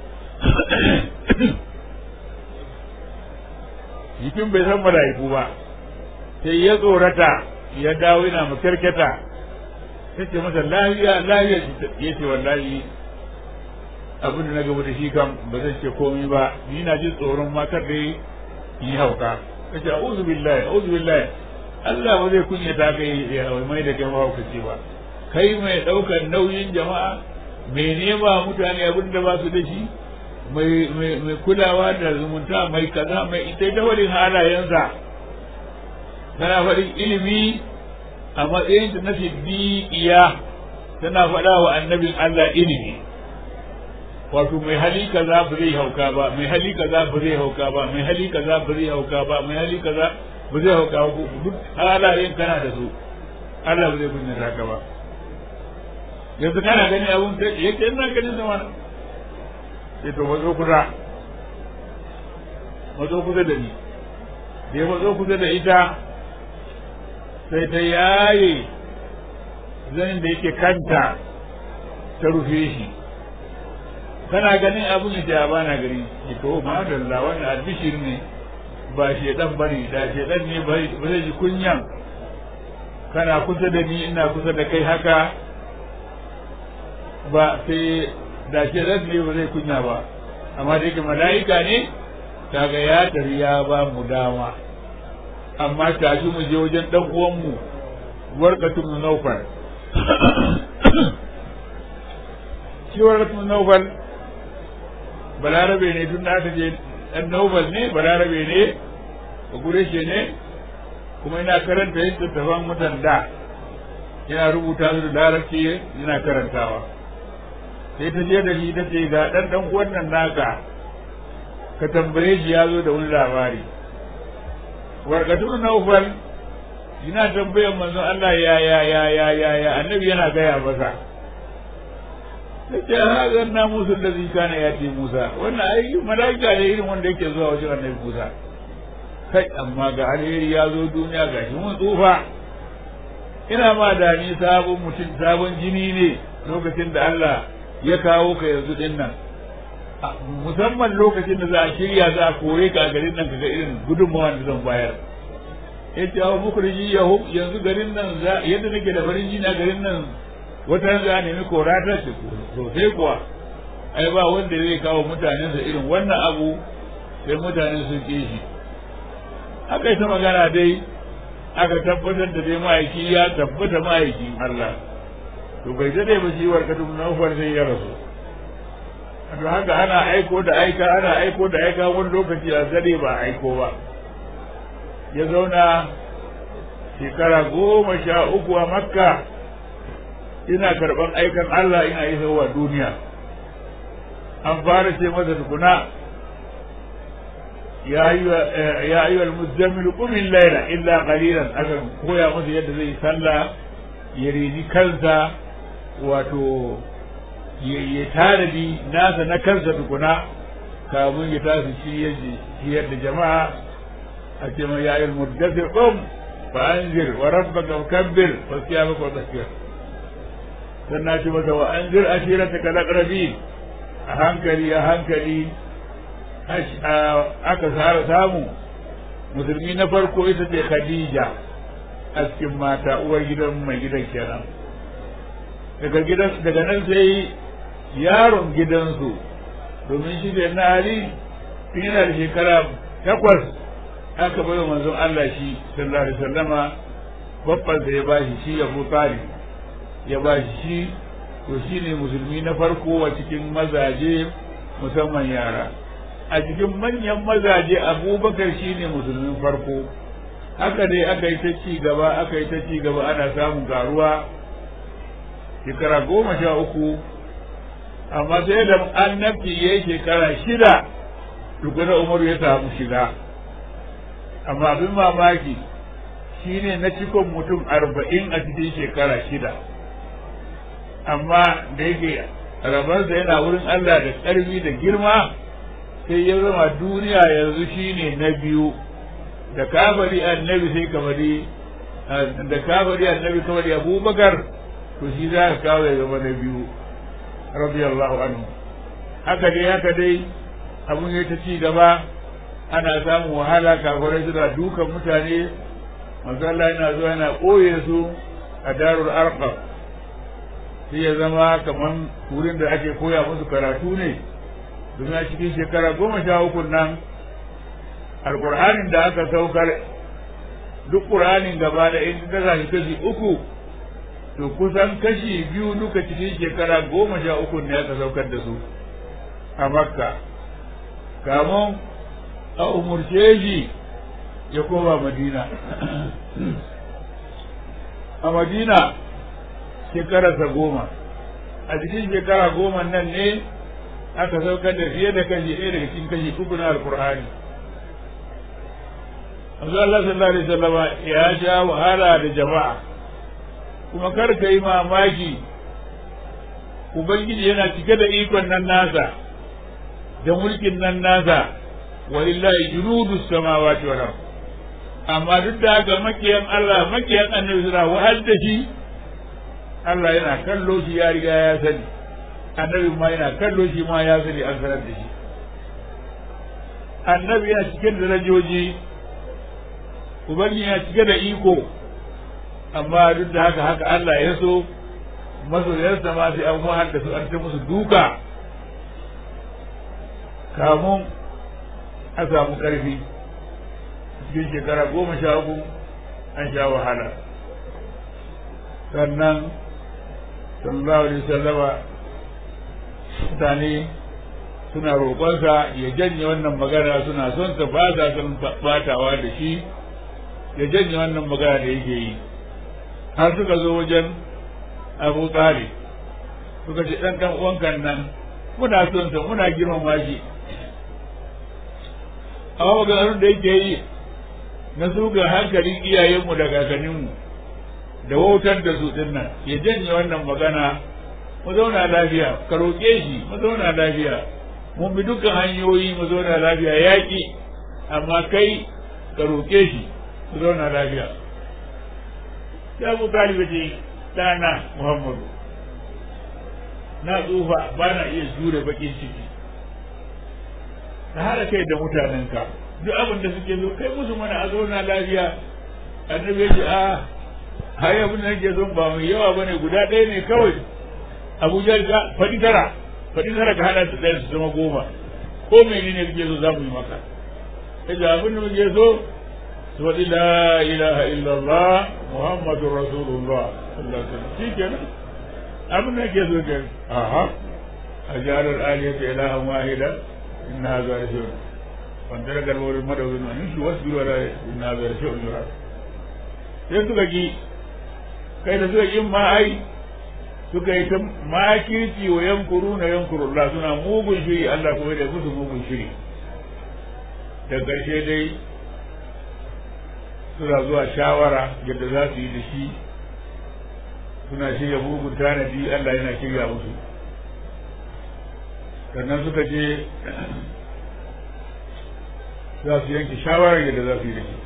jikin bai san mala'iku ba sai ya tsorata ya dawo yana makarkata ya ce masa lafiya lafiya ya ce wallahi abin da na gaba da shi kam ba zan ce komai ba ni na jin tsoron matar da yi hauka ka ce a'udhu billahi a'udhu billahi Allah ba zai kunyata kai ya mai da kai mahaukaci ba kai mai ɗaukar nauyin jama'a mai nema mutane abin da ba su da shi mai kulawa da zumunta mai kaza mai ita ta wani halayensa tana faɗin ilimi a matsayin ta na siddiƙiya tana faɗa wa annabin Allah ilimi wato mai hali kaza ba zai hauka ba mai hali kaza ba zai hauka ba mai hali kaza ba zai hauka ba mai hali kaza ba zai hauka ba duk halayen kana da su Allah ba zai kunyata ka ba yanzu kana gani abun da yake ina ganin zama sai to mazo kusa mazo kusa da ni da ya mazo kusa da ita sai ta yaye zanin da yake kanta ta rufe shi kana ganin abun da ba na gani ki to ma da wannan albishir ne ba shedan bane da shedan ne ba zai ji kunyan kana kusa da ni ina kusa da kai haka ba sai da ke ne ba zai kunya ba amma da yake mala'ika ne kaga ya tafi ya ba mu dama amma tashi mu je wajen dan uwanmu warqatu min nawfal shi warqatu min nawfal balarabe ne tun da aka je dan nawfal ne balarabe ne gureshe ne kuma ina karanta yadda tafan mutan da yana rubuta su da larabci yana karantawa sai ta je da shi ta ce ga ɗan ɗan wannan naka ka tambaye shi ya zo da wani labari warkatun naufal yana tambayar manzon Allah ya ya ya ya ya ya annabi yana gaya masa ta ce ha na musu da zika na ya ce Musa wannan ai mala'ika ne irin wanda yake zuwa wajen annabi Musa kai amma ga alheri ya zo duniya ga shi mun tsufa ina ma da ni sabon mutum sabon jini ne lokacin da Allah ya kawo ka yanzu din nan musamman lokacin da za a shirya za a kore ka a garin nan kaga irin gudunmawa da zan bayar ya ce hawa mukurji ya yanzu garin nan yadda nake da farin jini a garin nan wata za a nemi korata ce sosai kuwa ai ba wanda zai kawo mutanensa irin wannan abu sai mutanen sun ƙi shi aka yi ta magana dai aka tabbatar da dai ma'aiki ya tabbata ma'aikin Allah to bai dade ba shi warkatu na ufar sai ya rasu to haka ana aiko da aika ana aiko da aika wani lokaci a zade ba aiko ba ya zauna shekara goma sha uku a makka ina karɓar aikan Allah ina yi wa duniya an fara ce masa tukuna ya yi wa muzammil kumin laila illa qalilan aka koya masa yadda zai sallah ya rini kansa wato ya tanadi nasa na kansa tukuna kamun ya tasu ciyar da jama'a a ce mai yayin muddassir qum fa anzir wa rabbaka kabbir wa siyamaka wa tasbir sannan ce masa wa anzir ashirataka laqrabin a hankali a hankali aka sara samu musulmi na farko ita ce khadija a cikin mata uwar gidan mai gidan kenan daga gidan daga nan sai yaron gidansu domin shi da na ali tun yana da shekara takwas aka bai wa manzon Allah shi sallallahu alaihi wasallama babban ya bashi shi Abu Talib ya bashi shi to shine musulmi na farko a cikin mazaje musamman yara a cikin manyan mazaje abubakar shine musulmin farko haka dai aka yi ta ci gaba aka yi ta ci gaba ana samun garuwa shekara goma sha uku amma sai da annabci ya yi shekara shida tukuna umaru ya samu shiga amma abin mamaki shine na cikon mutum arba'in a cikin shekara shida amma da yake rabarsa yana wurin Allah da ƙarfi da girma sai ya zama duniya yanzu shine na biyu da kafari annabi sai kamari da kafari annabi kamari abubakar to shi za ka kawo ya zama na biyu radiyallahu anhu haka dai haka dai abun ya ta ci gaba ana samun wahala kafirai suna dukan mutane masalla yana zuwa yana ɓoye su a darul arqam sai ya zama kamar wurin da ake koya musu karatu ne domin a cikin shekara goma sha uku nan alƙur'anin da aka saukar duk ƙur'anin gaba da in ka zashi kashi uku to kusan kashi biyu duka cikin shekara goma sha uku ne aka saukar da su a makka kamun a umurce shi ya koma madina a madina shekararsa goma a cikin shekara goma nan ne aka saukar da fiye da kashi ɗaya daga cikin kashi uku na alkur'ani Allah sallallahu alaihi wasallam ya sha wahala da jama'a kuma kar ka yi mamaki ubangiji yana cike da ikon nan nasa da mulkin nan nasa walillahi junudu samawati wal ard amma duk da haka makiyan Allah makiyan annabi suna wahal da shi Allah yana kallo shi ya riga ya sani annabi ma yana kallo shi ma ya sani an sanar da shi annabi yana cikin darajoji ubangiji yana cike da iko amma duk da haka haka Allah ya so masoyarsa ma sai an wahal da su an ta musu duka kamun a samu ƙarfi cikin shekara goma sha uku an sha wahala sannan sallallahu alaihi wasallama mutane suna roƙonsa ya janye wannan magana suna son ta ba sa son batawa da shi ya janye wannan magana da yake yi har suka zo wajen abu tsari suka ce ɗan ɗan uwankan nan muna son sa muna girmama shi amma maganganun da yake yi na suga hankalin iyayenmu da kakanninmu da wautar da su din nan ya janye wannan magana mu zauna lafiya ka roƙe shi mu zauna lafiya mun bi dukkan hanyoyi mu zauna lafiya yaƙi amma kai ka roƙe shi mu zauna lafiya ya mu taliba ce ɗana muhammadu na tsufa ba na iya jure baƙin ciki ka haɗa kai da mutanenka duk abin da suke so kai musu mana a zauna lafiya annabi ya ce a hai abin da nake son ba mai yawa bane guda ɗaya ne kawai abuja ga faɗi tara faɗi tara ka haɗa su ɗaya su zama goma ko menene kake so za mu yi maka kaje abin da muke so su faɗi la ilaha illallah muhammadur rasulullah sallallahu alaihi wasallam shikenan abin da nake so ke aha ajalar aliyata ilahan wahida inna hadha rashid wanda daga wurin madawin wani shi wasu biro da inna hadha rashid yura sai suka ki kai da suka yin ma ai suka yi ta makirci wa yankuru na yankuru Allah suna mugun shiri Allah kuma da musu mugun shiri da ƙarshe dai suna zuwa shawara yadda za su yi da shi suna shirya mugun tanadi Allah yana shirya musu sannan suka je za su yanke shawarar yadda za su yi da shi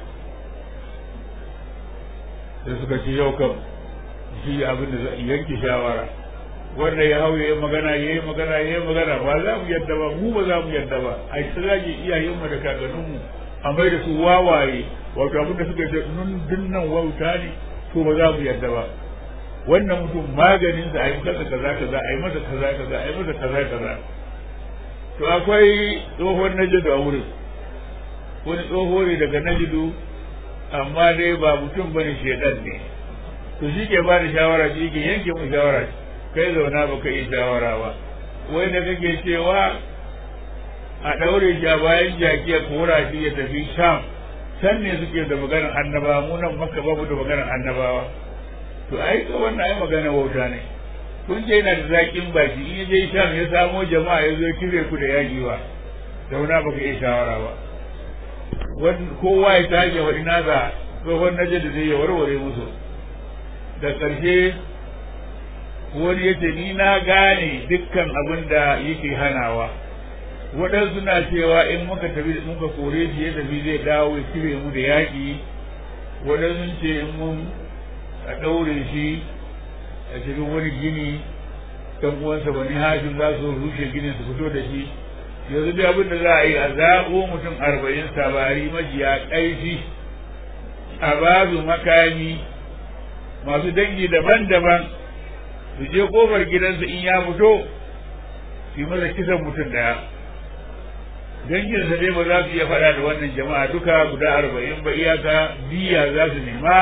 sai suka ce yau kam shi abin da za yanke shawara wanda ya hau yayi magana yayi magana yayi magana ba za mu yadda ba mu ba za mu yadda ba ai ta zage iyayenmu da kakanninmu a mai da su wawaye wato abin da suka ce nun dinnan wauta ne to ba za mu yadda ba wannan mutum maganin sa ai masa kaza kaza ai masa kaza kaza ai masa kaza kaza to akwai tsohon najidu a wurin wani tsoho ne daga najidu amma dai ba mutum bane shedan ne to shi ke ba da shawara shi ke yanke mu shawara kai zauna ba ka yi shawara ba wai da kake cewa a ɗaure shi a bayan jaki a kora shi ya tafi sham can ne suke da maganar annabawa mu nan maka babu da maganar annabawa to ai ka wannan ai magana wauta ne kun ce yana da zaƙin baki in ya je sham ya samo jama'a ya zo kire ku da yaƙi ba zauna ba ka yi shawara ba kowa ya tage wa ina ga tsohon naje da zai ya warware musu da ƙarshe wani yace ni na gane dukkan abin da yake hanawa waɗansu na cewa in muka tafi muka kore shi ya tafi zai dawo ya cire mu da yaƙi waɗansu ce in mun a ɗaure shi a cikin wani gini ɗan uwansa bani hashim za su rushe ginin su fito da shi yanzu da abin da za a yi a zaɓo mutum arba'in sabari majiya ƙaifi a babu makami masu dangi daban-daban su je kofar gidansa in ya fito su yi masa kisan mutum daya danginsa dai ba za su iya faɗa da wannan jama'a duka guda arba'in ba iyaka diya za su nema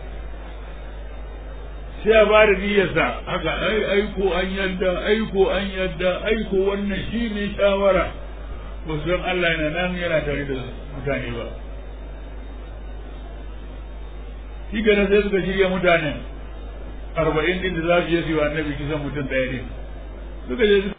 sai a ba da diyarsa haka ai aiko an yadda aiko an yadda aiko wannan shi ne shawara ba su san Allah yana nan yana tare da mutane ba shi gane sai suka shirya mutanen arba'in din da za su je su yi wa annabi kisan mutum ɗaya ne suka je